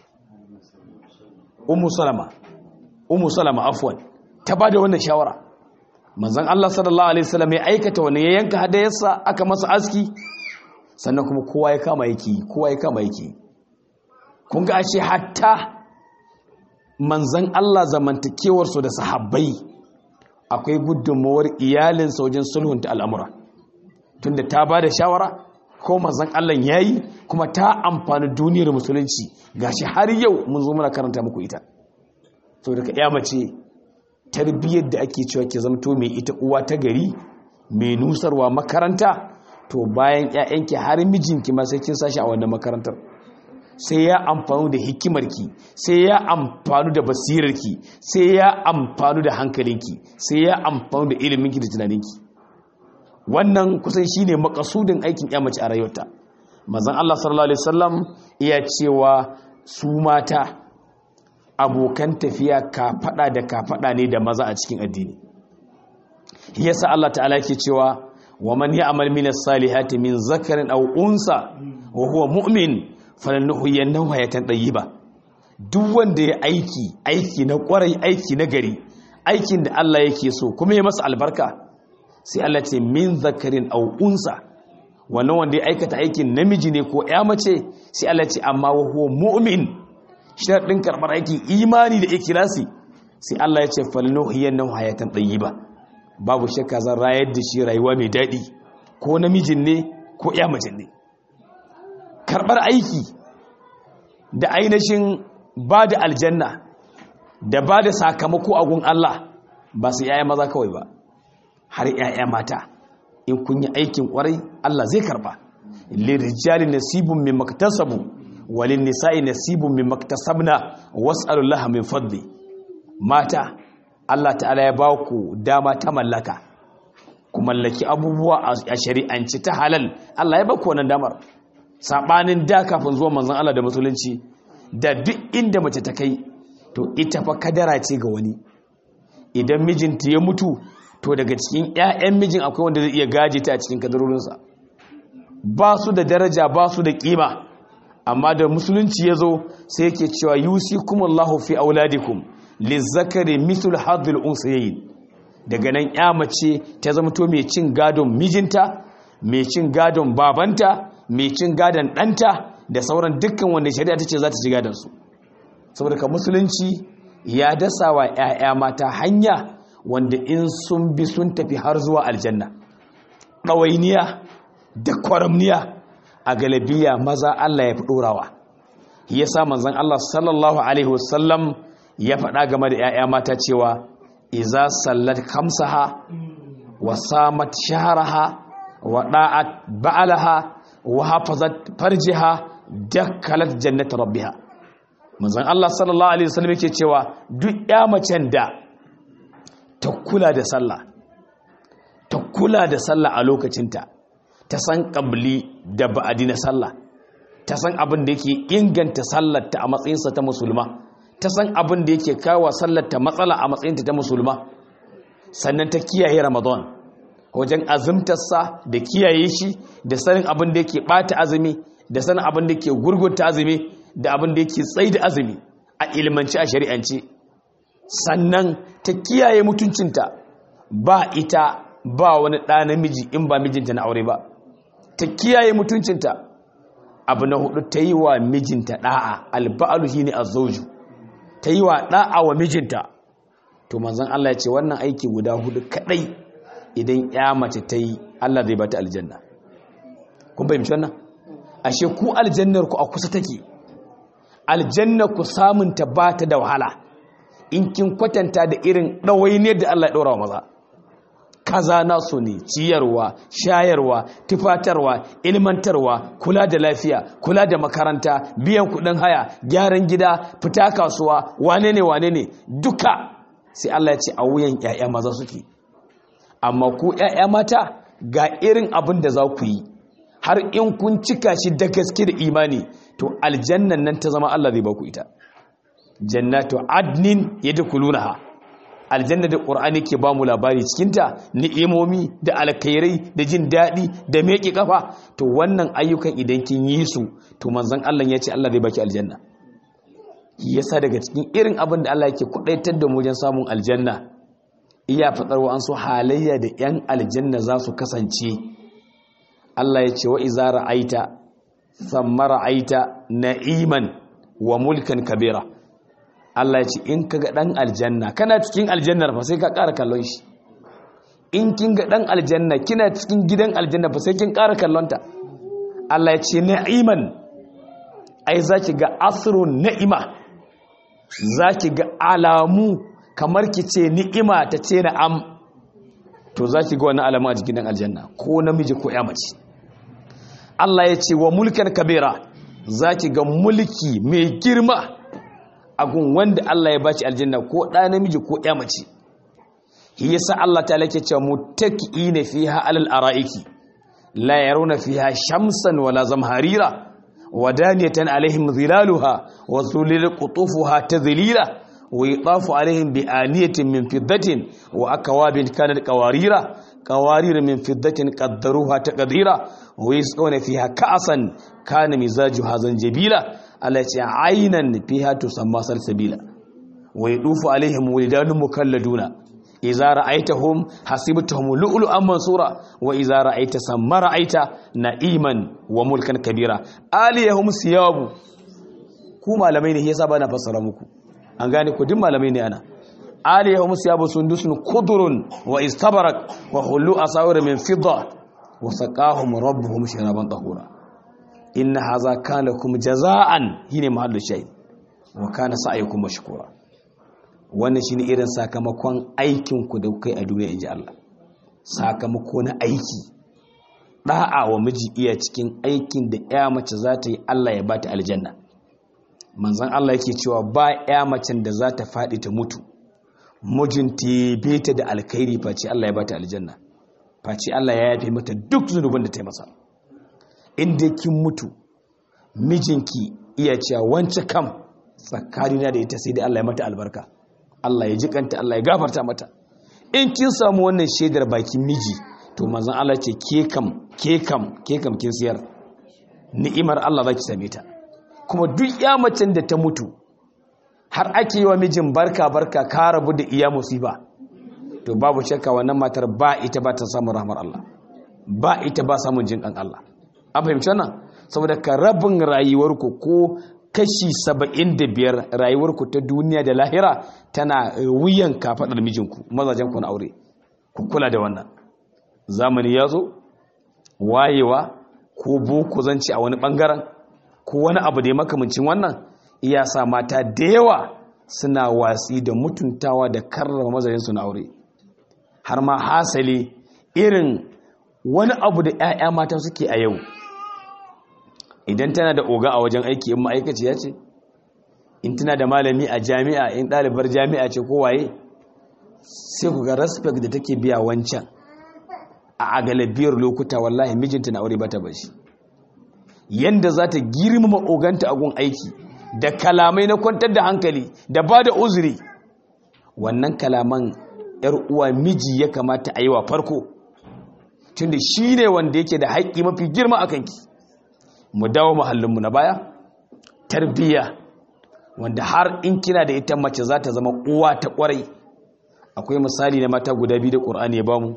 umu salama umu salama afwan ta bada wannan shawara manzon Allah sallallahu alaihi wasallam ya aikata wannan ya yanka hadayarsa aka masa aski sannan kuma kowa ya kama yake kowa ya kama yake kun ga ashe hatta manzon Allah zamantakewar su da sahabbai akwai gudunmawar iyalin wajen sulhunta al'amura tunda ta bada shawara ko manzon Allah yayi kuma ta amfani duniyar musulunci gashi har yau mun zo muna karanta muku ita so daga ya mace tarbiyyar da ake cewa ke zamto mai ita uwa ta gari mai nusarwa makaranta to bayan ƴaƴanki har mijinki ma sai kin sashi a wannan makarantar sai ya amfanu da hikimarki sai ya amfanu da basirarki sai ya amfanu da hankalinki sai ya amfanu da iliminki da tunaninki wannan kusan shine makasudin aikin ya mace a rayuwarta manzon Allah sallallahu alaihi wasallam iya cewa su mata abokan tafiya kafaɗa da kafaɗa ne da maza a cikin addini yasa Allah ta'ala ke cewa wa man ya'mal min as-salihati min zakarin aw unsa wa huwa mu'min falannuhyiyannahu hayatan tayyiba duk wanda ya aiki aiki na kwarai aiki na gari aikin da Allah yake so kuma ya masa albarka sai Allah ce min zakarin aw unsa wannan wanda ya aikata aikin namiji ne ko ya mace sai Allah ce amma wa huwa mu'min sharadin karbar aikin imani da ikhlasi sai Allah ya ce falnuhiyannahu hayatan tayyiba babu shakka zan rayar da shi rayuwa mai daɗi ko namijin ne ko ya mace ne karɓar aiki da ainihin ba da aljanna da ba da sakamako a gun Allah ba su yaya maza kawai ba har yaya mata in kun yi aikin kwarai Allah zai karba lirijali nasibun min maktasabu walin nisa'i nasibun min maktasabna was'alullaha min fadli mata Allah ta'ala ya ba ku dama ta mallaka ku mallaki abubuwa a shari'anci ta halal Allah ya ba ku wannan damar sabanin da kafin zuwa manzon Allah da musulunci da duk inda mace ta kai to ita fa kadara ce ga wani idan mijinta ya mutu to daga cikin ƴaƴan mijin akwai wanda zai iya gaje ta a cikin kadarorinsa ba su da daraja ba su da kima amma da musulunci ya zo sai yake cewa yusikumullahu fi auladikum lizzakari mithul hadhil unsayayn daga nan ya mace ta zama to mai cin gadon mijinta mai cin gadon babanta mai cin gadon ɗanta da sauran dukkan wanda shari'a ta ce za ta ci gadon su saboda ka musulunci ya dasa wa 'ya'ya mata hanya wanda in sun bi sun tafi har zuwa aljanna ɗawainiya da kwaramniya a galabiya maza Allah ya fi ɗorawa ya sa manzan Allah sallallahu alaihi wasallam ya faɗa game da 'ya'ya mata cewa iza sallat kamsaha wa samat shaharaha wa da'at ba'alaha wa hafazat farjiha dakkalat jannat rabbiha manzon Allah sallallahu alaihi wasallam yake cewa duk ya macen da ta kula da sallah ta kula da sallah a lokacinta ta san qabli da ba'adi na sallah ta san abin da yake inganta sallarta a matsayinsa ta musulma ta san abin da yake kawo sallarta matsala a matsayinta ta musulma sannan ta kiyaye ramadan wajen azumtarsa da kiyaye shi da sanin abin da yake bata azumi da sanin abin da yake gurgunta azumi da abin da yake tsaye da azumi a ilmanci a shari'anci sannan ta kiyaye mutuncinta ba ita ba wani ɗa namiji in ba mijinta na aure ba ta kiyaye mutuncinta abu na hudu ta yi wa mijinta ɗa'a alba'alu shi ne a zauju ta yi wa ɗa'a wa mijinta to manzan Allah ya ce wannan aiki guda hudu kaɗai idan ya mace ta yi Allah zai bata aljanna kun fahimci wannan ashe ku aljannar ku a kusa take aljannar ku samunta ba ta da wahala in kin kwatanta da irin ɗawainiyar da Allah ya ɗora wa maza kaza nasu ne ciyarwa shayarwa tufatarwa ilmantarwa kula da lafiya kula da makaranta biyan kudin haya gyaran gida fita kasuwa wane ne wane ne duka sai Allah ya ce a wuyan ƴaƴa maza suke amma ku ƴaƴa mata ga irin abin da za ku yi har in kun cika shi da gaske da imani to aljannan nan ta zama Allah zai ba ku ita jannatu adnin yadkhulunaha aljanna da ƙur'ani ke ba mu labari cikinta ni'imomi da alkhairai da jin daɗi da meƙe ƙafa to wannan ayyukan idan kin yi su to manzon Allah ya ce Allah zai baki aljanna yasa daga cikin irin abin da Allah yake kudaitar da mu wajen samun aljanna iya fadar wa an so halayya da yan aljanna za su kasance Allah ya ce wa iza ra'aita thumma ra'aita na'iman wa mulkan kabira Allah ya ce in ka ga ɗan aljanna kana cikin aljannar fa sai ka ƙara kallon shi in kin ga ɗan aljanna kina cikin gidan aljanna fa sai kin ƙara kallonta Allah ya ce na'iman ai za ki ga asrun na'ima za ki ga alamu kamar ki ce ni'ima ta ce na'am to za ki ga wani alamu a jikin ɗan aljanna ko namiji ko ya mace Allah ya ce wa mulkan kabira za ki ga mulki mai girma agun wanda Allah ya baci aljanna ko ɗa namiji ko ɗaya mace shi yasa Allah ta lake cewa muttaqiina fiha alal araiki la yarawna fiha shamsan wala zamharira wadaniyatan alaihim zilaluha wa zulil qutufuha tadhlila wa yatafu alaihim bi aniyatin min fiddatin wa akwabin kanat qawarira qawarir min fiddatin qaddaruha taqdira wa yasqawna fiha ka'san kana mizajuha zanjabila Allah ce ainan fiha tusamma salsabila wa yadufu alaihim walidanun mukalladuna iza ra'aitahum hasibtahum lu'lu'an mansura wa iza ra'aita samma ra'aita na'iman wa mulkan kabira aliyahum siyabu ku malamai ne yasa bana fassara muku an gane ku duk malamai ne ana aliyahum siyabu sundusun kudurun wa istabarak wa hullu asawir min fidda wa saqahum rabbuhum sharaban tahura inna hadha kana lakum jaza'an hine mahallu shay wa kana sa'yukum mashkura wannan shine irin sakamakon aikin ku da kai a duniya inji Allah sakamako na aiki da'a wa miji iya cikin aikin da ya mace za ta yi Allah ya bata aljanna manzon Allah yake cewa ba ya macen da za ta faɗi ta mutu mijinta ya beta da alkhairi face Allah ya bata aljanna face Allah ya yafe mata duk zunubin da ta yi masa inda kin mutu mijinki iya cewa wance kam tsakanina da ita sai dai Allah ya mata albarka Allah ya jikanta Allah ya gafarta mata in kin samu wannan shaidar bakin miji to manzon Allah ce ke kam ke kam ke kam kin siyar ni'imar Allah zaki same ta kuma duk ya macen da ta mutu har ake yi wa mijin barka barka ka rabu da iya musiba to babu shakka wannan matar ba ita ba ta samun rahmar Allah ba ita ba samun jin ɗan Allah an fahimci wannan saboda ka rabin rayuwarku ko kashi saba'in da biyar rayuwarku ta duniya da lahira tana wuyan kafaɗar mijinku mazajenku na aure ku kula da wannan zamani ya zo wayewa ko boko zanci a wani ɓangaren ko wani abu da ya makamancin wannan iya sa mata da yawa suna watsi da mutuntawa da karrama mazajensu na aure har ma hasali irin wani abu da 'ya'ya mata suke a yau idan tana da oga a wajen aiki in ma'aikaciya ce in tana da malami a jami'a in ɗalibar jami'a ce ko waye sai ku ga respect da take biya wancan a agalabiyar lokuta wallahi mijinta na aure bata bashi yanda za ta girmama oganta a gun aiki da kalamai na kwantar da hankali da ba da uzuri wannan kalaman yar uwa miji ya kamata a yi wa farko tunda shi ne wanda yake da haƙƙi mafi girma a kanki mu dawo mahallinmu na baya tarbiyya wanda har in kina da ita mace za ta zama uwa ta ƙwarai akwai misali na mata guda biyu da ƙur'ani ya bamu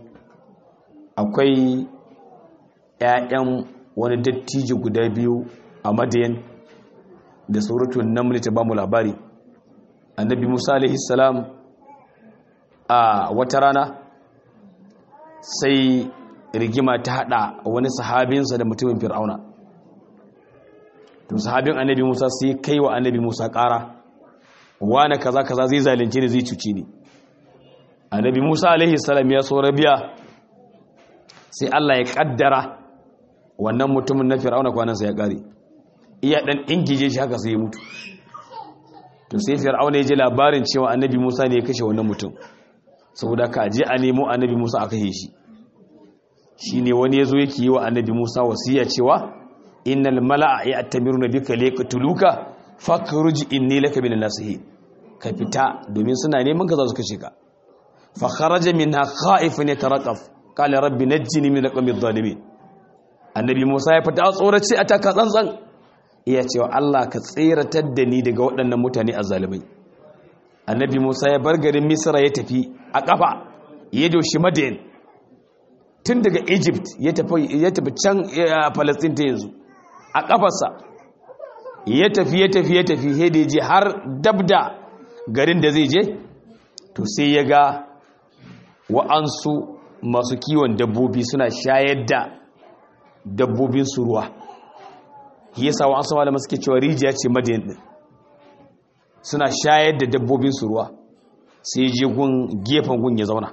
akwai 'ya'yan wani dattijo guda biyu a madayan da suratun namli ta bamu labari annabi musa alaihi salam a wata rana sai rigima ta hada wani sahabinsa da mutumin fir'auna to sahabin annabi musa sai kai wa annabi musa kara wane kaza kaza zai zalunce ni zai cuci ni annabi musa alaihi salam ya so rabiya sai allah ya kaddara wannan mutumin na fir'auna kwanansa ya kare iya dan ingije shi haka sai ya mutu to sai fir'auna ya ji labarin cewa annabi musa ne ya kashe wannan mutum saboda ka je a nemo annabi musa a kashe shi shine wani yazo yake yi wa annabi musa wasiya cewa innal mala'a ya'tamiruna bika liqtuluka fakhruj inni laka min nasihin ka fita domin suna neman ka za su kashe ka fa kharaja minha khaifun yatarqaf qala rabbi najjini min alqawmi adh-dhalimin annabi musa ya fita a tsorace a taka tsantsan iya cewa Allah ka tseratar da ni daga waɗannan mutane azzalimai annabi musa ya bar garin misra ya tafi a ƙafa ya doshi madain tun daga egypt ya tafi can palestine ta yanzu a ƙafarsa ya tafi ya tafi ya tafi sai da je har dabda garin da zai je to sai ya ga wa'ansu masu kiwon dabbobi suna shayar da dabbobin su ruwa yasa wa'ansu malama suke cewa rijiya ce madain din suna shayar da dabbobin su ruwa sai je gun gefen gun ya zauna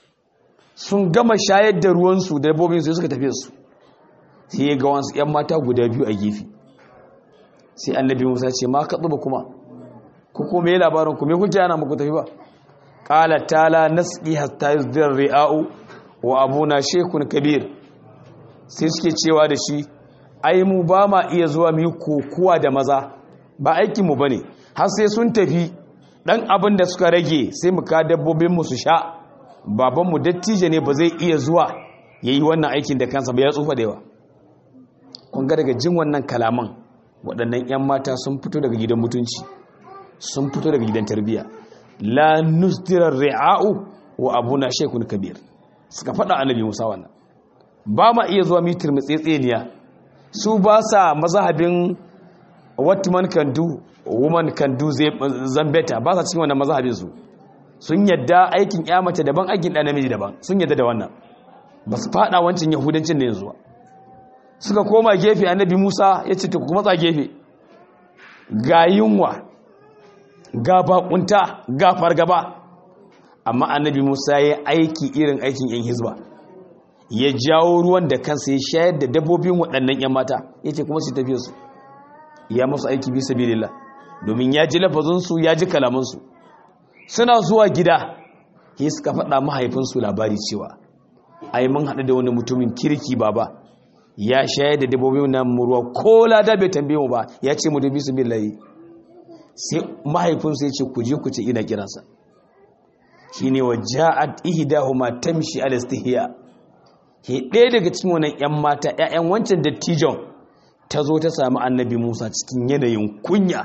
sun gama shayar da ruwansu da dabbobin su suka tafi su sai ya ga wasu yan mata guda biyu a gefe sai annabi musa ce ma ka tsuba kuma ku kuma yi labarin ku me kuke ana muku tafi ba qala tala nasqi hatta yuzdar ri'a'u wa abuna shekun kabir sai suke cewa da shi ai mu ba ma iya zuwa mu yi kokuwa da maza ba aikinmu ba ne har sai sun tafi ɗan abin da suka rage sai mu ka dabbobinmu su sha babanmu dattijo ne ba zai iya zuwa ya yi wannan aikin da kansa ba ya tsufa da yawa kun ga daga jin wannan kalaman waɗannan 'yan mata sun fito daga gidan mutunci sun fito daga gidan tarbiyya la nusdirar ri'a'u wa abuna shaykhun kabir suka faɗa annabi Musa wannan ba ma iya zuwa mitir matsetseniya su ba sa mazhabin what man can do woman can do zambeta ba sa cikin wannan mazhabin su sun yadda aikin ya mace daban aikin ɗan namiji daban sun yadda da wannan ba su faɗa wancan yahudancin da yanzu ba suka koma gefe annabi musa ya ce ta kuma matsa gefe ga yunwa ga bakunta ga fargaba amma annabi musa ya aiki irin aikin yan hizba ya jawo ruwan da kansa ya shayar da dabbobin waɗannan yan mata ya ce kuma su tafiye su ya masu aiki bisa bilillah domin ya ji lafazinsu ya ji kalamansu suna zuwa gida ya suka faɗa mahaifinsu labari cewa ai mun haɗu da wani mutumin kirki baba ya shayar da dabbobin nan ruwa ko lada bai tambaye mu ba ya ce mu dubi su billahi sai mahaifinsu ya ce ku je ku ce ina kiransa shine wa ja'at ihdahuma tamshi ala istihya ke ɗaya daga cikin wannan ƴan mata ƴaƴan wancan dattijon ta zo ta samu annabi Musa cikin yanayin kunya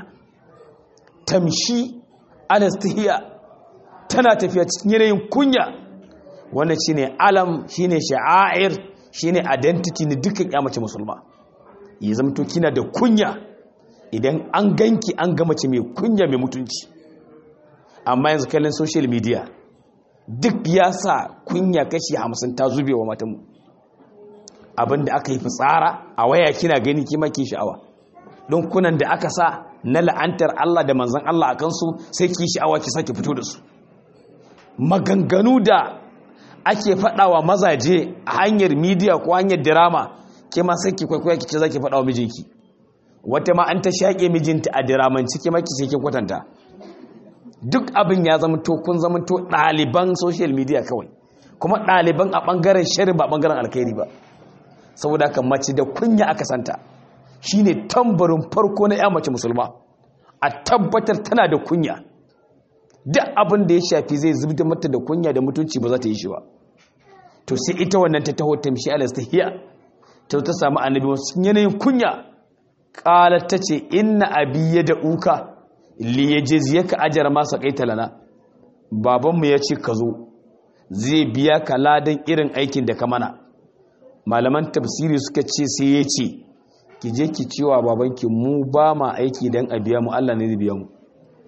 tamshi ala istihya tana tafiya cikin yanayin kunya wannan shine alam shine sha'air shine identity ne dukkan ya mace musulma ya zamto kina da kunya idan an ganki an ga mace mai kunya mai mutunci amma yanzu kallon social media duk ya sa kunya kashi hamsin ta zube wa matanmu abinda aka yi fitsara a waya kina gani kima ke sha'awa don kunan da aka sa na la'antar Allah da manzan Allah a kansu sai ki sha'awa ki sake fito da su maganganu da ake faɗawa mazaje a hanyar midiya ko hanyar dirama ke ma sai ki kwaikwaya ki ce za ki faɗawa mijinki wata ma an ta shaƙe mijinta a diramanci ke ma ki sai ki kwatanta duk abin ya zama to kun zama to ɗaliban social media kawai kuma ɗaliban a ɓangaren shari ba ɓangaren alkhairi ba saboda haka mace da kunya aka santa shine tambarin farko na ya mace musulma a tabbatar tana da kunya duk abin da ya shafi zai zubda mata da kunya da mutunci ba za ta yi shi ba to sai ita wannan ta taho tamshi alas ta hiya ta ta samu annabi wasu yanayin kunya qalat ta ce inna abi da uka li yajziyaka ajra ma saqaita lana baban mu yace ka zo zai biya ka ladan irin aikin da ka mana malaman tafsiri suka ce sai ya ce ki je ki ciwa babanki mu ba ma aiki dan a biya mu Allah ne zai biya mu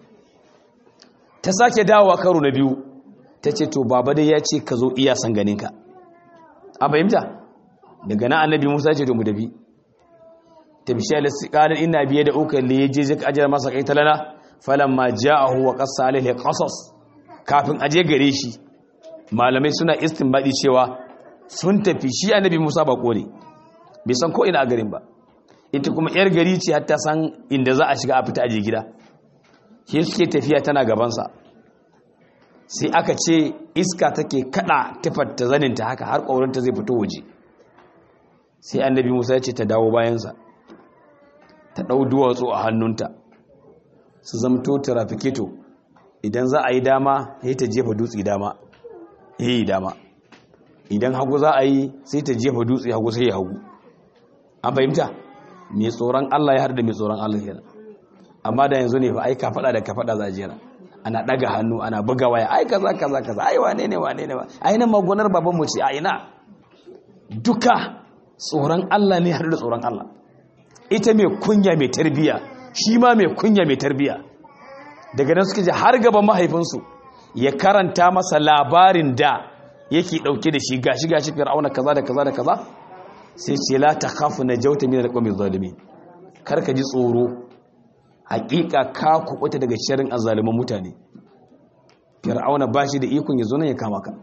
ta sake dawowa karo na biyu ta ce to baba dai ya ce ka zo iya san ganinka a fahimta daga na annabi musa ce to mu dabi ta bi shayar ƙarar ina biye da uka da ya je zai ajiyar masa kai talana falon ma ja a huwa ƙasa alaihe ƙasas kafin aje gare shi malamai suna baɗi cewa sun tafi shi annabi musa ba ne bai san ko ina a garin ba ita kuma yar gari ce hatta san inda za a shiga a fita aje gida shi suke tafiya tana gabansa sai aka ce iska take kada ta zaninta haka har ƙaurinta zai fito waje sai annabi musa ya ce ta dawo bayansa ta ɗau duwatsu a hannunta su zamto tarafiketo idan za a yi dama sai ta jefa dutse dama ya yi dama idan hagu za a yi sai ta jefa dutse hagu sai ya hagu an fahimta mai tsoron allah ya har da mai tsoron allah kenan amma da yanzu ne fa ai ka faɗa da ka faɗa za a jera ana ɗaga hannu ana buga waya ai kaza kaza kaza ai wane ne wane ne ba ai nan magonar baban mu ce a ina duka tsoron Allah ne har da tsoron Allah ita mai kunya mai tarbiya shi ma mai kunya mai tarbiya daga nan suka je har gaban mahaifinsu ya karanta masa labarin da yake dauke da shi gashi gashi fir'auna kaza da kaza da kaza sai ce la takhafu najawta min alqawmi zalimin kar ka ji tsoro hakika ka kubuta daga shirin azzaluman mutane fir'auna ba shi da ikon ya zo nan ya kama ka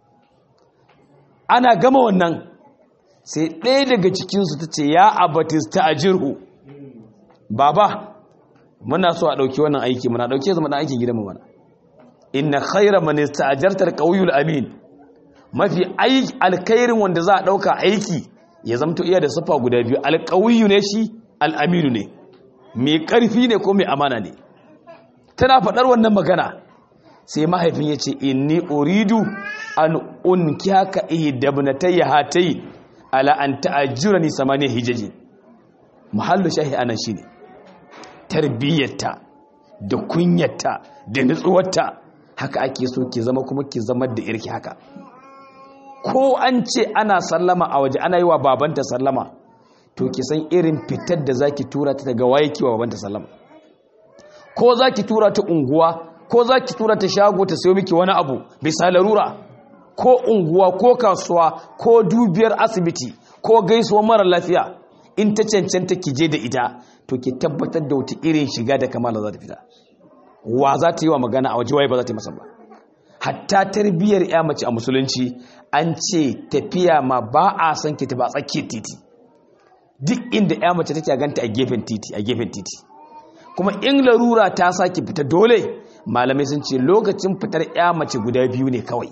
ana gama wannan sai ɗaya daga cikinsu ta ce ya abatista a jirhu baba muna so a ɗauki wannan aiki muna ɗauke zama ɗan aikin gidanmu mana inna khaira manista a jartar ƙauyul amin mafi alkairin wanda za a ɗauka aiki ya zamto iya da sufa guda biyu alƙauyu ne shi al'aminu ne mai ƙarfi ne ko mai amana ne tana faɗar wannan magana sai mahaifin ya ce inni uridu an unkiyaka ihdabnatayya hatayi ala an ta'ajjurani samaniya hijaji muhallu shahi anan shine tarbiyyarta da kunyarta da nutsuwarta haka ake so ki zama kuma ki zama da irki haka ko an ce ana sallama a waje ana yi wa babanta sallama to ki san irin fitar da zaki tura ta daga waye ki wa babanta sallama ko zaki tura ta unguwa ko zaki tura ta shago ta sayo miki wani abu bisa larura ko unguwa ko kasuwa ko dubiyar asibiti ko gaisuwa mara lafiya in ta cancanta ki je da ita to ki tabbatar da wata irin shiga da kamala za ta fita wa za ta yi wa magana a waje waye ba za ta yi masa ba hatta tarbiyyar ya mace a musulunci an ce tafiya ma ba a san ki ba tsakiyar titi duk inda ya mace take ganta a gefen titi a gefen titi kuma in larura ta saki fita dole malamai sun ce lokacin fitar ya mace guda biyu ne kawai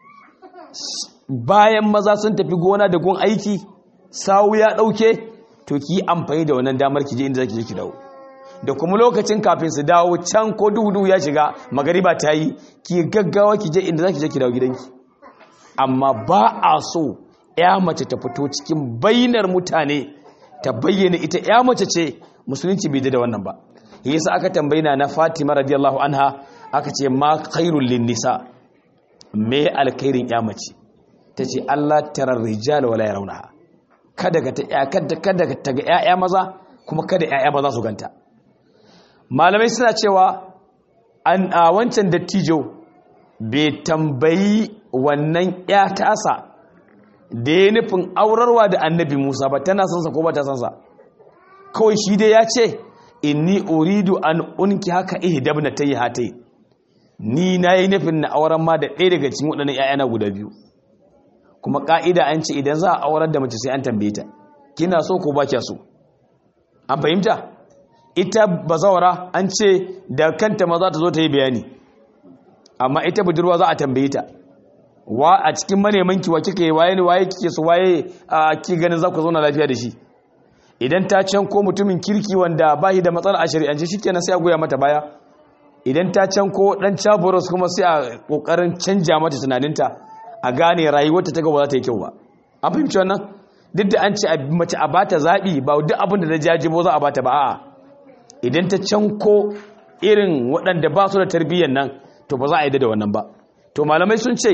bayan maza sun tafi gona da gun aiki sawu ya dauke to ki yi amfani da wannan damar ki je inda zaki je ki dawo da kuma lokacin kafin su dawo can ko duhu ya shiga magariba ta yi ki gaggawa ki je inda zaki je ki dawo gidanki amma ba a so ya mace ta fito cikin bainar mutane ta bayyana ita ya mace ce musulunci bai da wannan ba yasa aka tambayina na Fatima radiyallahu anha aka ce ma khairul lin nisa me alkhairin ya mace tace Allah tarar rijal wala yarawnaha kada ka ta kada kada ta ga ƴaƴa maza kuma kada ƴaƴa maza su ganta malamai suna cewa an a wancan dattijo bai tambayi wannan ƴa tasa da ya nufin aurarwa da annabi Musa ba tana sansa ko ba ta sansa kawai shi dai ya ce inni uridu an unki haka ihdabna tayi hatai ni nayi nufin na auren ma da ɗaya daga cikin waɗannan ƴaƴana guda biyu kuma ka'ida an ce idan za a aurar da mace sai an tambaye ta kina so ko ba kya so an fahimta ita bazawara an ce da kanta ma za ta zo ta yi bayani amma ita budurwa za a tambaye ta wa a cikin maneman ki wa kike waye ne waye kike so waye a ki ganin za ku zauna lafiya da shi idan ta can ko mutumin kirki wanda ba shi da matsala a shari'ance shikenan sai a goya mata baya idan ta can ko dan chaboros kuma sai a kokarin canja mata tunaninta a gane rayuwarta ta gaba za ta yi kyau ba an fahimci wannan duk da an ce mace a bata zaɓi ba duk abin da na jajibo za a bata ba a'a idan ta can ko irin waɗanda ba su da tarbiyyar nan to ba za a yi da wannan ba to malamai sun ce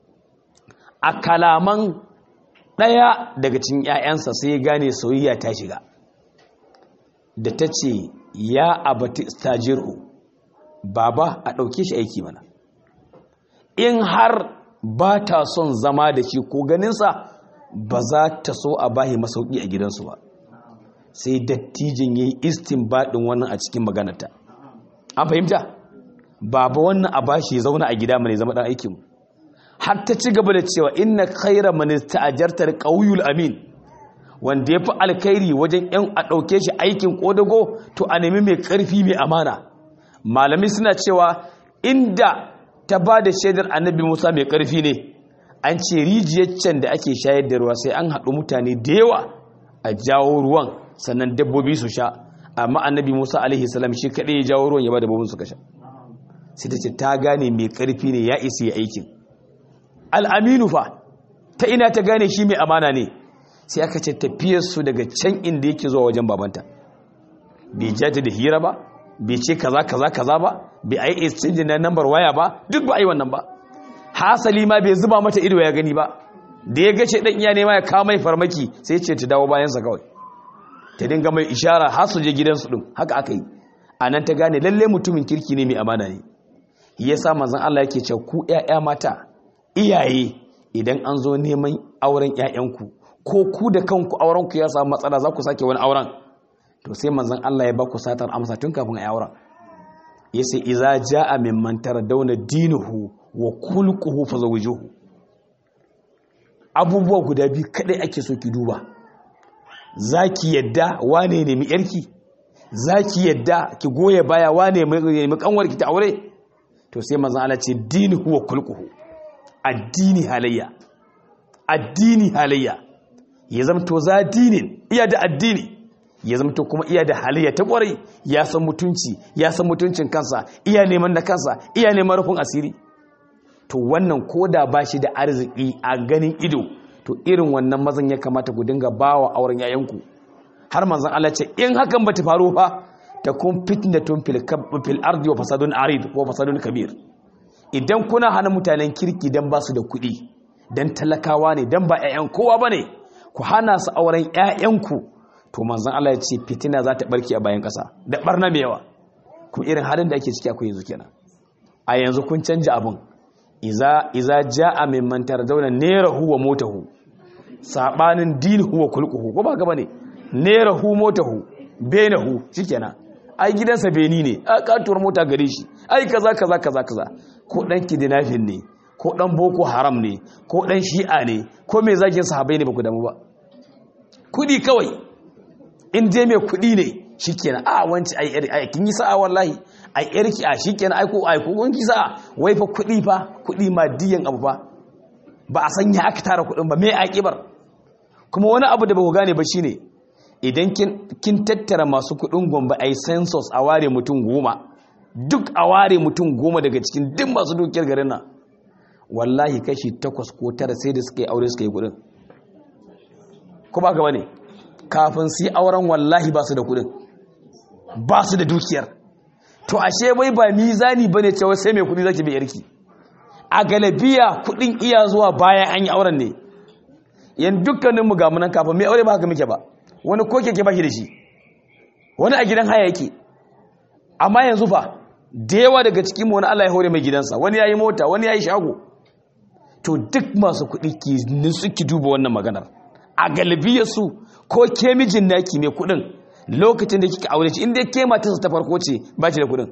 a kalaman ɗaya daga cikin 'ya'yansa sai ya gane soyayya ta shiga da ta ce ya abati stajiru baba a ɗauke shi aiki mana in har ba ta son zama da shi ko ganinsa ba za ta so a bahi masauki a gidansu ba sai dattijin ya yi istin baɗin wannan a cikin maganarta an fahimta baba wannan a bashi ya zauna a gida mai zama ɗan aikinmu har ta ci gaba da cewa inna khaira man ista'jartar qawyul amin wanda yafi alkhairi wajen yan a dauke shi aikin kodago to a nemi mai karfi mai amana malami suna cewa inda ta ba da shaidar annabi Musa mai karfi ne an ce rijiyar can da ake shayar da ruwa sai an haɗu mutane da yawa a jawo ruwan sannan dabbobi su sha amma annabi Musa alaihi salam shi kaɗai ya jawo ruwan ya ba dabbobin su ka sha sai ta ce ta gane mai karfi ne ya isi ya aikin al'aminu fa ta ina ta gane shi mai amana ne sai aka ce tafiyarsu daga can inda yake zuwa wajen babanta bai jata da hira ba bai ce kaza kaza kaza ba bai ai exchange na number waya ba duk ba ai wannan ba hasali ma bai zuba mata ido ya gani ba da ya gace dan iya nema ya kawo mai farmaki sai ce ta dawo bayansa kawai ta dinga mai ishara har su je gidansu din haka aka yi anan ta gane lalle mutumin kirki ne mai amana ne yasa manzon Allah yake cewa ku ƴaƴa mata iyaye idan an zo neman auren 'ya'yanku ko ku da kanku aurenku ya samu matsala za ku sake wani auren to sai manzon Allah ya ba ku satar amsa tun kafin a auren ya ce iza ja'a mimman dauna dinuhu wa kulquhu fazawjuhu abubuwa guda biyu kadai ake so ki duba zaki yadda wane ne mi yarki zaki yadda ki goye baya wane mai kanwarki ta aure to sai manzon Allah ce dinuhu wa kulquhu addini halayya addini halayya ya zamto za dinin iya da addini ya zamto kuma iya da halayya ta kwarai ya san mutunci ya san mutuncin kansa iya neman da kansa iya neman rufin asiri to wannan koda ba shi da arziki a ganin ido to irin wannan mazan ya kamata ku dinga bawa auren yayanku har manzon Allah ce in hakan bata faru fa ta kun fitnatun fil fil ardi wa fasadun arid wa fasadun kabir idan kuna hana mutanen kirki dan ba su da kuɗi dan talakawa ne dan ba 'ya'yan kowa ba ne ku hana su auren 'ya'yanku to manzon Allah ya ce fitina za ta barke a bayan ƙasa da barna mai yawa kuma irin halin da ake ciki akwai yanzu kenan a yanzu kun canja abin iza iza jaa mimman tardawna nerahu wa motahu sabanin dinhu wa kulquhu ko ba gaba ne nerahu motahu benahu shikenan ai gidansa beni ne a katuwar mota gare shi ai kaza kaza kaza kaza ko dan kidnapping ne ko dan boko haram ne ko dan shi'a ne ko mai zagin sahabbai ne ba ku damu ba kudi kawai in je mai kudi ne shikenan a wanci ai ai kin yi sa'a wallahi ai yarki a shikenan ai ko ai ko kun ki sa'a wai fa kudi fa kudi madiyan abu fa ba a sanya aka tara kudin ba mai akibar kuma wani abu da ba ku gane ba shine idan kin tattara masu kudin gombe ai census a ware mutum goma duk a ware mutum goma daga cikin duk masu dukiyar garin nan wallahi kashi takwas ko tara sai da suka yi aure suka yi kudin ko ba gaba ne kafin su yi auren wallahi ba su da kudin ba su da dukiyar to ashe bai ba mizani ba ne cewa sai mai kudi zaki bai yarki a galabiya kudin iya zuwa bayan an yi auren ne yan dukkaninmu ga munan kafin mai aure ba haka muke ba wani ko keke ba shi da shi wani a gidan haya yake amma yanzu fa da yawa daga cikin wani Allah ya hore mai gidansa wani ya yi mota wani ya yi shago to duk masu kuɗi ki nisu ki duba wannan maganar a galibiyar su ko ke mijin naki mai kuɗin lokacin da kika aure shi inda ke matarsa ta farko ce ba ki da kuɗin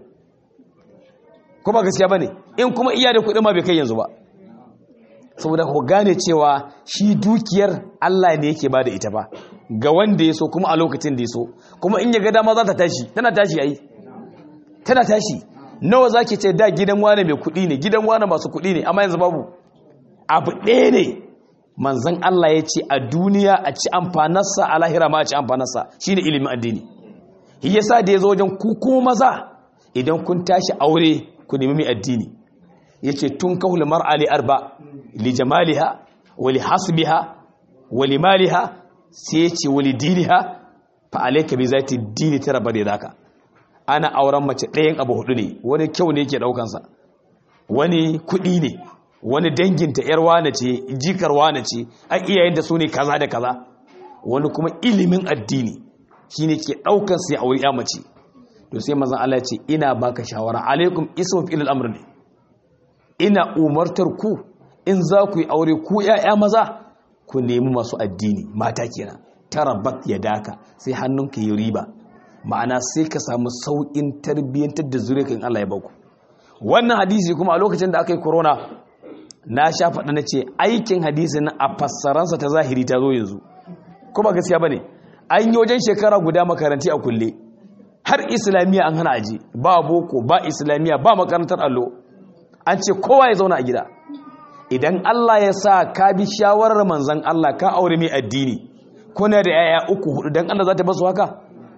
ko ba gaskiya bane in kuma iya da kuɗin ma bai kai yanzu ba saboda ku gane cewa shi dukiyar Allah ne yake bada ita ba ga wanda ya so kuma a lokacin da ya so kuma in ya ga dama za ta tashi tana tashi yayi tana tashi nawa zaki ce da gidan wane mai kuɗi ne gidan wane masu kuɗi ne amma yanzu babu abu ɗaya ne manzon Allah ya ce a duniya a ci amfanarsa a lahira ma a ci amfanarsa shine ilimin addini shi yasa da ya zo wajen ku kuma maza idan kun tashi aure ku nemi mai addini yace tun kahul mar'a li arba li jamaliha wa li hasbiha wa li maliha sai yace wa li diniha fa alayka bi zati dini tara bare zaka ana auren mace ɗayan abu hudu ne wani kyau ne yake daukan sa wani kudi ne wani danginta yar wane ce jikar wane ce a iyayen da su ne kaza da kaza wani kuma ilimin addini shine ke daukan sai aure ya mace to sai manzon Allah ya ce ina baka shawara alaikum ismu fil amr ne ina umartar ku in za ku yi aure ku ‘ya'ya maza ku nemi masu addini mata kenan tarabat ya daka sai hannunka yi riba ma'ana sai ka samu sauƙin tarbiyyantar da zuriya kan Allah ya baku wannan hadisi kuma a lokacin da aka yi corona na sha faɗa na ce aikin hadisi na a fassaransa ta zahiri ta zo yanzu kuma gaskiya ba ne an yi wajen shekara guda makaranti a kulle har islamiyya an hana aji ba boko ba islamiyya ba makarantar allo an ce kowa ya zauna a gida idan Allah ya sa ka bi shawarar manzan Allah ka aure mai addini kuna da yaya uku hudu dan Allah za ta basu haka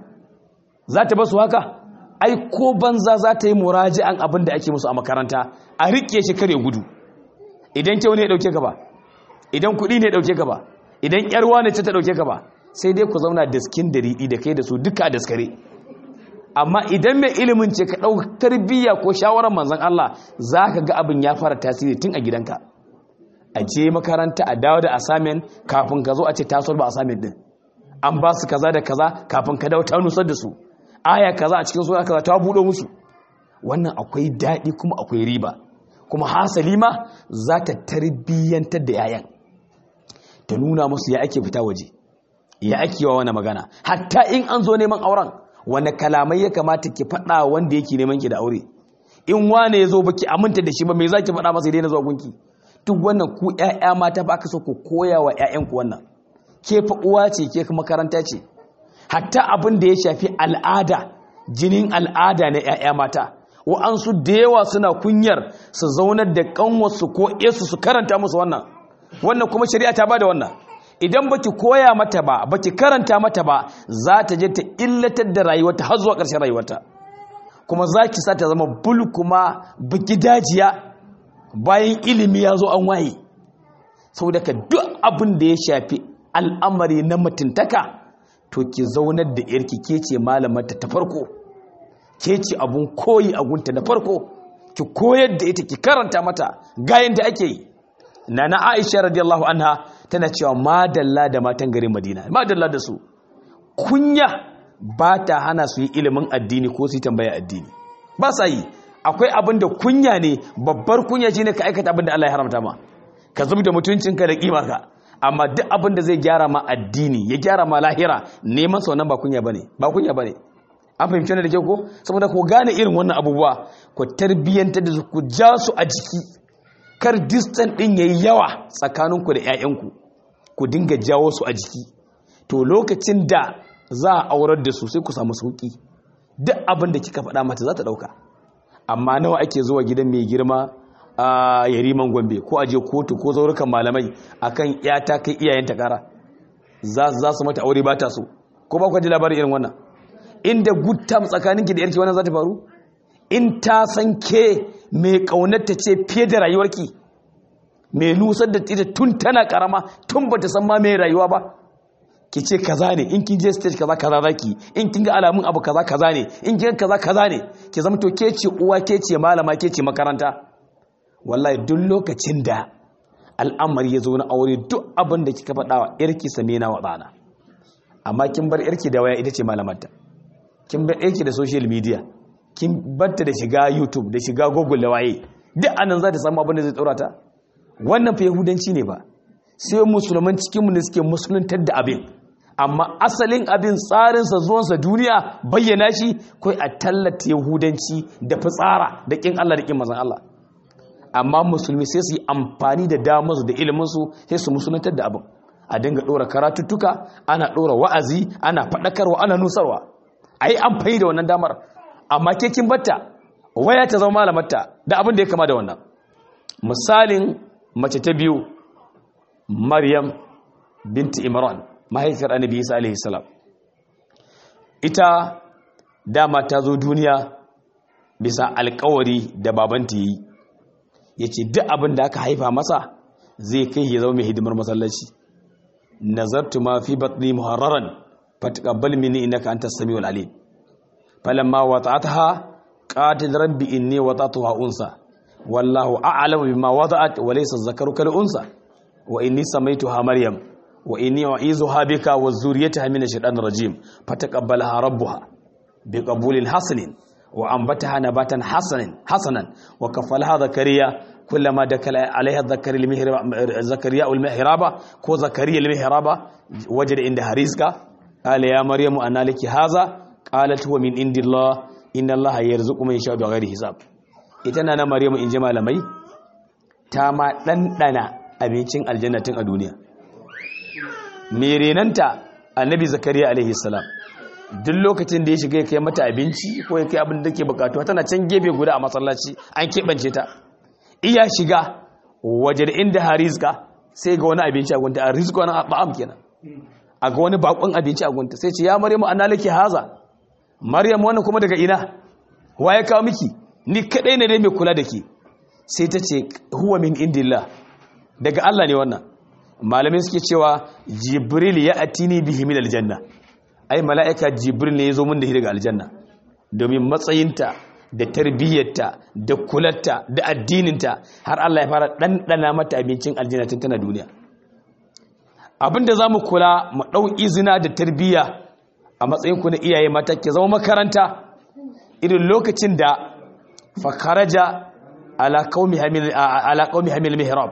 za ta basu haka ai ko banza za ta yi muraji'an abin da ake musu a makaranta a rike shi kare gudu idan kyau ne ya dauke ka ba idan kuɗi ne ya dauke ka ba idan yarwa ne ta dauke ka ba sai dai ku zauna daskin da riɗi da kai da su duka a daskare amma idan mai ilimin ce ka ɗau tarbiyya ko shawarar manzan Allah za ka ga abin ya fara tasiri tun a gidanka a je makaranta a dawo da asamen kafin ka zo a ce tasar ba asamen din an ba su kaza da kaza kafin ka dawo ta nusar da su aya kaza a cikin sura kaza ta buɗo musu wannan akwai daɗi kuma akwai riba kuma hasali ma za ta tarbiyyantar da yayan ta nuna musu ya ake fita waje ya ake wa wani magana hatta in an zo neman auren wani kalamai ya kamata ki faɗa wanda yake neman ki da aure in wane ya zo baki aminta da shi ba me za ki faɗa masa daina zuwa gunki duk wannan ku ƴaƴa mata ba aka so ku koya wa ƴaƴanku wannan ke fa uwa ce ke makaranta ce hatta abin da ya shafi al'ada jinin al'ada na ƴaƴa mata wa'ansu da yawa suna kunyar su zaunar da kanwarsu ko esu su karanta musu wannan wannan kuma shari'a ta bada wannan idan baki koya mata ba baki karanta mata ba za ta je ta illatar da rayuwarta har zuwa ƙarshen rayuwarta kuma za ki sa ta zama bul kuma baki dajiya bayan ilimi ya zo an waye saboda ka duk abin da ya shafi al'amari na mutuntaka to ki zaunar da yarki ke ce malamarta ta farko ke ce abun koyi a gunta na farko ki koyar da ita ki karanta mata gayin da ake yi nana Aisha radiyallahu anha tana cewa madalla da matan garin Madina madalla da su kunya ba ta hana su yi ilimin addini ko su yi tambaya addini ba sa yi akwai abin da kunya ne babbar kunya shine ka aikata abin da Allah ya haramta ma ka zub da mutuncinka da kima ka amma duk abin da zai gyara ma addini ya gyara ma lahira neman sa wannan ba kunya bane ba kunya bane an fahimci wannan da ke ko saboda ku gane irin wannan abubuwa ku tarbiyyantar da su ku ja su a jiki kar distance din yayi yawa tsakaninku da ƴaƴanku ku dinga jawo su a jiki to lokacin da za a aurar da su sai ku samu sauki duk abin da kika faɗa mata za ta ɗauka amma nawa ake zuwa gidan mai girma a yariman gombe ko aje kotu ko zaurukan malamai akan yata kai iyayenta kara za su mata aure ba ta so ko ba ku ji labarin irin wannan inda guttam tsakaninki da yarki wannan za ta faru in ta san ke mai kaunarta ce fiye da rayuwarki mai nusar da ita tun tana karama tun ba ta san ma mai rayuwa ba ki ce kaza ne in kin je stage kaza kaza zaki in kin ga alamun abu kaza kaza ne in kin kaza kaza ne ki zama to ke ce uwa ke ce malama ke ce makaranta wallahi duk lokacin da al'amari ya zo na aure duk abin da kika faɗa wa yarki same na wa ɗana amma kin bar yarki da waya ita ce malamarta kin bar yarki da social media kin batta da shiga youtube da shiga google da waye duk anan za ta samu abin da zai tsora ta wannan fa yahudanci ne ba sai musulman cikinmu ne suke musuluntar da abin amma asalin abin tsarinsa zuwansa duniya bayyana shi kai a tallata yahudanci da fitsara da kin Allah da kin mazan Allah amma musulmi sai su yi amfani da damarsu da iliminsu sai su musuluntar da abin a dinga ɗora karatuttuka ana ɗora wa'azi ana faɗakarwa ana nusarwa a yi amfani da wannan damar amma ke kin batta waya ta zama malamarta da abin da ya kama da wannan misalin mace ta biyu maryam binti imran mahaifiyar annabi isa alaihi salam ita dama ta zo duniya bisa alkawari da babanta yi ya ce duk abin da aka haifa masa zai kai ya zama mai hidimar masallaci nazartu ma fi batni muharraran fataqabbal minni innaka antas samiul alim falamma wata'atha qatil rabbi inni wata'tuha unsa wallahu a'lamu bima wada'at wa laysa dhakaru kal unsa wa inni samaituha maryam wa inni u'izuha bika wa zurriyataha min ash-shaytanir rajim fataqabbalaha rabbuha biqabulin hasanin wa anbataha nabatan hasanan hasanan wa kafalaha zakariya kullama dakala alaiha zakariya al-mihrab zakariya al-mihraba ko zakariya al-mihraba wajada inda harizka qala ya maryamu anna laki hadha qalat huwa min indillah inna allaha yarzuqu man yasha'u bighairi hisab ita na maryamu inji malamai ta ma dandana abincin aljannatin a duniya merenanta annabi zakariya alaihi salam duk lokacin da ya shiga ya kai mata abinci ko ya kai abin da ke bukatu tana can gefe guda a masallaci an keɓance ta iya shiga waje da inda harizka sai ga wani abinci a gunta a rizko wani ba'am kenan a ga wani bakon abinci a gunta sai ce ya maryamu ana laki haza maryam wannan kuma daga ina wa ya kawo miki ni kadai ne dai mai kula da ke sai ta ce huwa min indillah daga Allah ne wannan malamai suke cewa jibril ya atini bihi min aljanna ai mala'ika jibril ne ya zo min da shi daga aljanna domin matsayinta da tarbiyyarta da kularta da addininta har Allah ya fara ɗanɗana mata abincin aljanna tun tana duniya abinda za mu kula mu ɗau izina da tarbiyya a matsayinku na iyaye mata ke zama makaranta irin lokacin da fakaraja ala qaumi hamil mihrab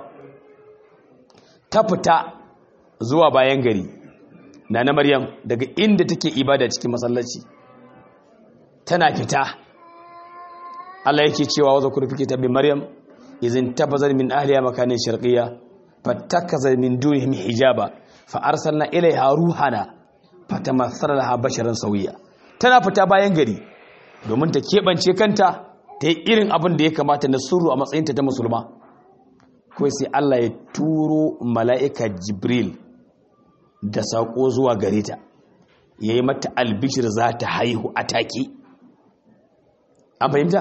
ta fita zuwa bayan gari na na maryam daga inda take ibada cikin masallaci tana fita Allah yake cewa wa zakuru fike tabbi maryam izin tabazar min ahliya makanin sharqiyya fattakaza min dunihim hijaba fa arsalna ilaiha ruhana fatamassala laha basharan sawiya tana fita bayan gari domin ta kebance kanta ta yi irin abin da ya kamata na suru a matsayinta ta musulma kawai sai Allah ya turo mala'ika jibril da saƙo zuwa gare ta ya yi mata albishir za ta haihu a taƙi an fahimta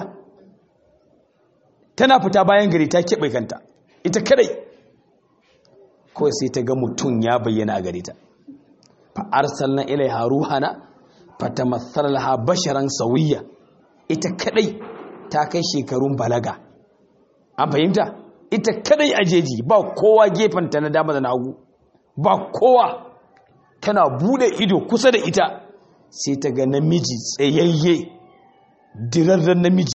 tana fita bayan gari ta keɓe kanta ita kadai kawai sai ta ga mutum ya bayyana a gare ta fa'arsal na ilai haruhana fata matsalar ha basharan sauyiya ita kadai ta kai shekarun balaga an fahimta ita kadai a jeji ba kowa gefenta na dama da na hagu ba kowa tana bude ido kusa da ita sai ta ga namiji tsayayye dirarren namiji